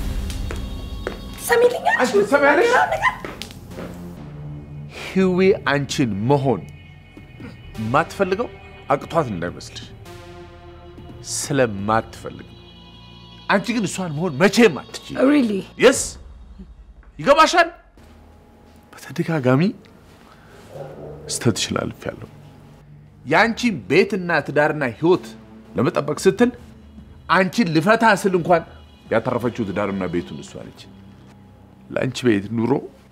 ሰሚልኛለሽ? ትሰሚያለሽ? ህዌ አንቺን መሆን የማትፈልገው አቅቷት እንዳይመስልሽ ስለማትፈልግ ነው። አንቺ ግን እሷን መሆን መቼም አትችይ። ሪሊ የስ ይገባሻል። በተደጋጋሚ ስተትሽን አልፌያለሁ። የአንቺን ቤትና ትዳርና ህይወት ለመጠበቅ ስትል አንቺን ልፈታ ስል እንኳን ያተረፈችው ትዳርና ቤቱን እሷ ነች። ለአንቺ ቤት ኑሮ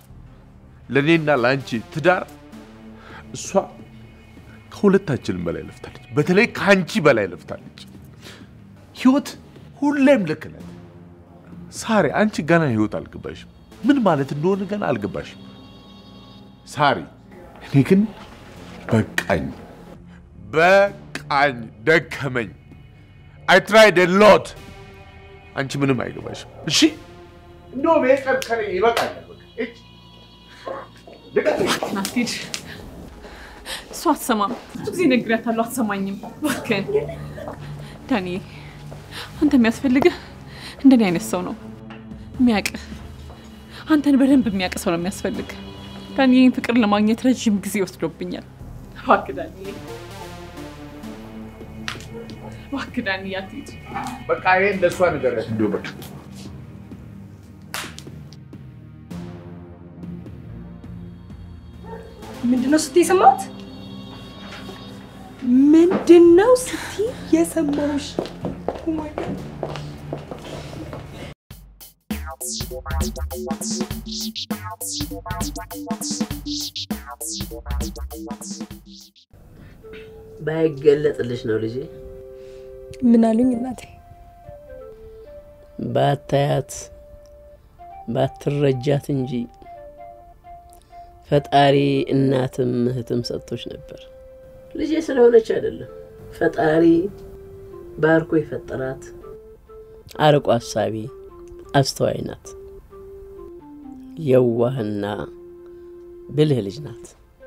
ለእኔና ለአንቺ ትዳር እሷ ከሁለታችንም በላይ ለፍታለች። በተለይ ከአንቺ በላይ ለፍታለች። ህይወት ሁሌም ልክ ናት። ሳሪ አንቺ ገና ህይወት አልገባሽም። ምን ማለት እንደሆነ ገና አልገባሽም። ሳሪ እኔ ግን በቃኝ፣ በቃኝ፣ ደከመኝ። አይ ትራይድ ሎት። አንቺ ምንም አይገባሽም። እሺ እንደውም ይሄ ቀን ከኔ ይበቃኛል። በቃ እጅ ናስቲድ እሷ አትሰማም። ብዙ ጊዜ ነግሬያታለሁ፣ አትሰማኝም። እባክህን ዳኒ፣ አንተ የሚያስፈልግህ እንደኔ አይነት ሰው ነው የሚያውቅህ። አንተን በደንብ የሚያውቅ ሰው ነው የሚያስፈልግ። ዳኒ፣ ይህን ፍቅር ለማግኘት ረዥም ጊዜ ወስዶብኛል። እባክህ ዳኒ፣ እባክህ ዳኒ፣ አትሂድ። በቃ ይሄ እንደሷ ነገር እንዲሁ በቃ ምንድነው ስትይ የሰማሁት? ምንድነው ስትይ የሰማሁሽ? Oh my God. ባይገለጥልሽ ነው ልጄ። ምን አሉኝ እናቴ? ባታያት ባትረጃት እንጂ ፈጣሪ እናትም እህትም ሰጥቶች ነበር። ልጄ ስለሆነች አይደለም፣ ፈጣሪ ባርኮ የፈጠራት አርቆ አሳቢ አስተዋይ ናት። የዋህና ብልህ ልጅ ናት።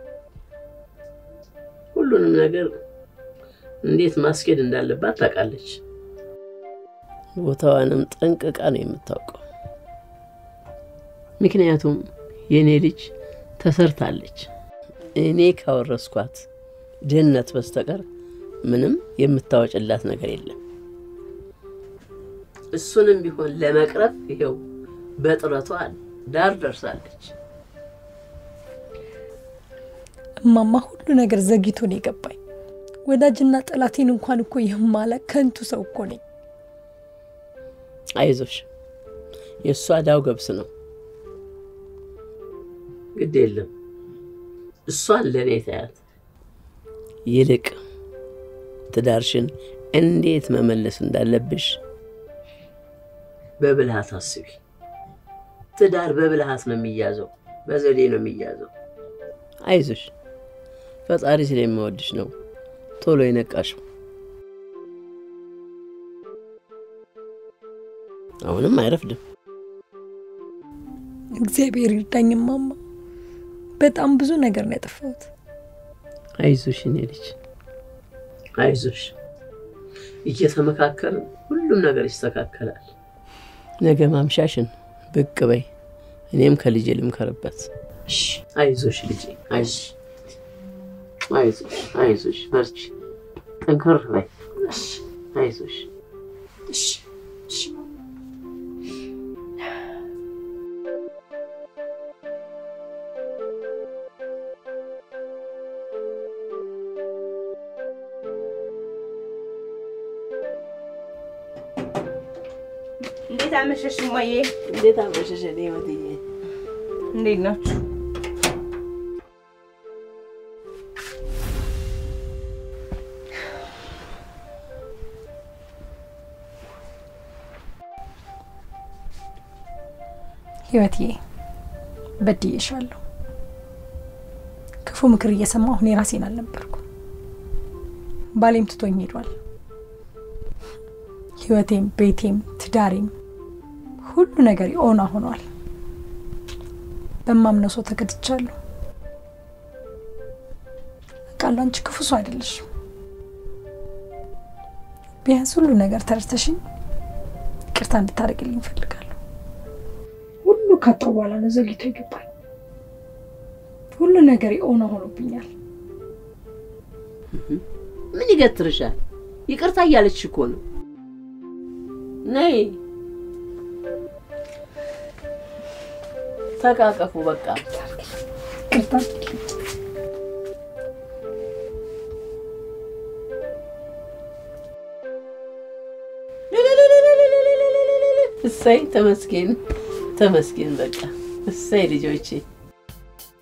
ሁሉንም ነገር እንዴት ማስኬድ እንዳለባት ታውቃለች። ቦታዋንም ጠንቅቃ ነው የምታውቀው። ምክንያቱም የእኔ ልጅ ተሰርታለች። እኔ ካወረስኳት ድህነት በስተቀር ምንም የምታወጭላት ነገር የለም። እሱንም ቢሆን ለመቅረፍ ይኸው በጥረቷ ዳር ደርሳለች። እማማ ሁሉ ነገር ዘግይቶ ነው የገባኝ። ወዳጅና ጠላቴን እንኳን እኮ የማላቅ ከንቱ ሰው እኮ ነኝ። አይዞሽ፣ የእሷ ዳው ገብስ ነው። ግድ የለም እሷን ለእኔ ታያት። ይልቅ ትዳርሽን እንዴት መመለስ እንዳለብሽ በብልሃት አስቢ። ትዳር በብልሃት ነው የሚያዘው፣ በዘዴ ነው የሚያዘው። አይዞሽ፣ ፈጣሪ ስለሚወድሽ ነው ቶሎ የነቃሽው። አሁንም አይረፍድም። እግዚአብሔር ይርዳኝ እማማ። በጣም ብዙ ነገር ነው ያጠፋሁት። አይዞሽ እኔ ልጅ አይዞሽ፣ እየተመካከርን ሁሉም ነገር ይስተካከላል። ነገ ማምሻሽን ብቅ በይ፣ እኔም ከልጄ ልምከርበት። አይዞሽ ልጄ፣ አይዞሽ፣ አይዞሽ፣ አይዞሽ፣ በርቺ፣ ጠንከር በይ። አይዞሽ። እሺ፣ እሺ። እንዴት አመሸሽ እማዬ? እንዴት አመሸሽ እኔ ወድዬ? እንዴት ናችሁ? ህይወትዬ በድዬሻለሁ። ክፉ ምክር እየሰማሁ እኔ ራሴን አልነበርኩም። ባሌም ትቶኝ ሄዷል። ህይወቴም፣ ቤቴም፣ ትዳሬም ሁሉ ነገር ኦና ሆኗል። በማምነው ሰው ተከድቻለሁ። አውቃለሁ አንቺ ክፉ ሰው አይደለሽም። ቢያንስ ሁሉ ነገር ተረድተሽኝ ይቅርታ እንድታደርግልኝ እፈልጋለሁ። ሁሉ ካጣሁ በኋላ ነው ዘግይቶ ይገባል። ሁሉ ነገር ኦና ሆኖብኛል። ምን ይገትርሻል? ይቅርታ እያለችሽ እኮ ነው። ነይ ተቃቀፉ። በቃ ይቅርታ እሰይ፣ ተመስገን ተመስገን። በቃ እሰይ ልጆቼ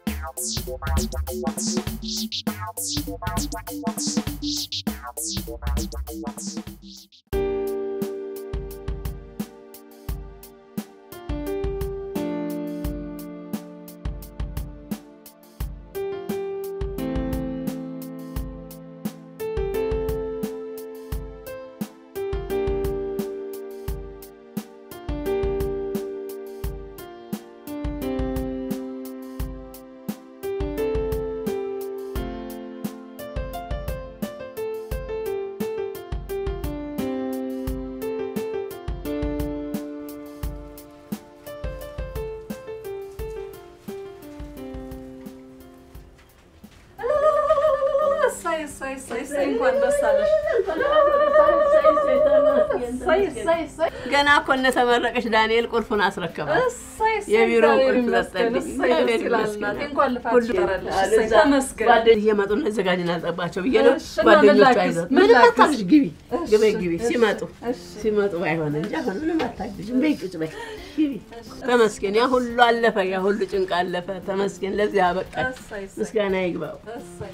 እሰይ እሰይ እሰይ እሰይ እንኳን ደስ አለሽ። እሰይ እሰይ እሰይ ገና እኮ እንደተመረቀች ዳንኤል ቁልፉን አስረከበ። እሰይ እሰይ የቢሮ እግዚአብሔር ቁልፍ ይመስገን። ሰጠልኝ። እሰይ ደስ እግዚአብሔር ይላል ይመስገን። እናቴ። እንኳን ልፋትሽ ሁሉ- ቀረልሽ። አለ እሰይ እዛ ተመስገን። ጓደኞች እየመጡ ነው ዘጋጅ እናጠባቸው ብዬ ነው። እሺ፣ እና ምን ጓደኞቹ ላግዝ? አይዞት ምን ምንም ላግዝ? አታግዥ፣ ግቢ እሺ፣ ግቢ ግቢ እሺ፣ ሲመጡ እሺ። ሲመጡ ባይሆን እንጂ አሁን ምንም አታግዥም። በይ ቁጭ በይ ግቢ። ተመስገን፣ ያ ሁሉ አለፈ፣ ያ ሁሉ ጭንቅ አለፈ። ተመስገን፣ ለዚህ አበቃኝ። እሰይ እሰይ ምስጋና ይግባው። እሰይ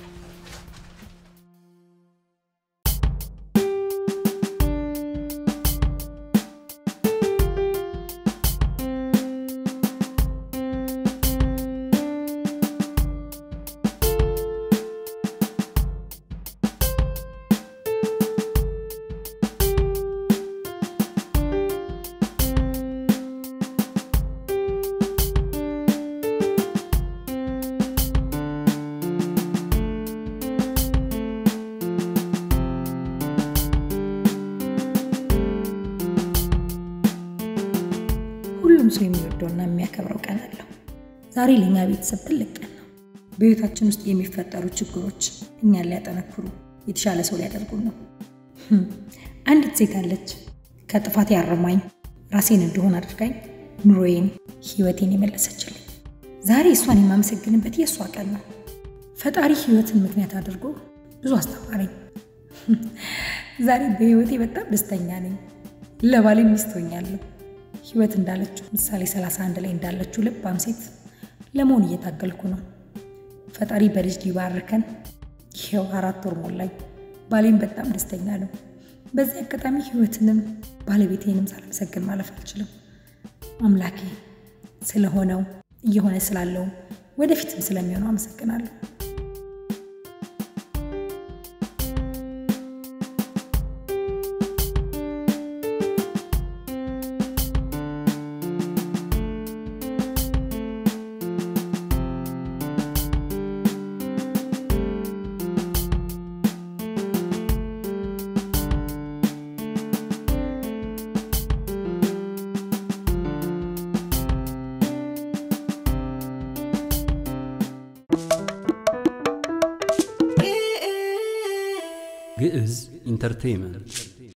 ሁሉም ሰው የሚወደውና የሚያከብረው ቀን አለው። ዛሬ ለእኛ ቤተሰብ ትልቅ ቀን ነው። በህይወታችን ውስጥ የሚፈጠሩ ችግሮች እኛን ሊያጠነክሩ፣ የተሻለ ሰው ሊያደርጉን ነው። ህም፣ አንዲት ሴት አለች ከጥፋት ያረማኝ ራሴን እንደሆን አድርጋኝ ኑሮዬን፣ ህይወቴን የመለሰችልኝ። ዛሬ እሷን የማመሰግንበት የእሷ ቀን ነው። ፈጣሪ ህይወትን ምክንያት አድርጎ ብዙ አስተማረኝ። ዛሬ በህይወቴ በጣም ደስተኛ ነኝ። ለባሌ ሚስት ሆኛለሁ። ህይወት እንዳለችው ምሳሌ 31 ላይ እንዳለችው ልባም ሴት ለመሆን እየታገልኩ ነው። ፈጣሪ በልጅ ሊባርከን ይኸው አራት ወር ሞላኝ። ባሌም በጣም ደስተኛ ነው። በዚህ አጋጣሚ ህይወትንም ባለቤቴንም ሳላመሰግን ማለፍ አልችልም። አምላኬ ስለሆነው እየሆነ ስላለውም ወደፊትም ስለሚሆነው አመሰግናለሁ። ግዕዝ ኢንተርቴይንመንት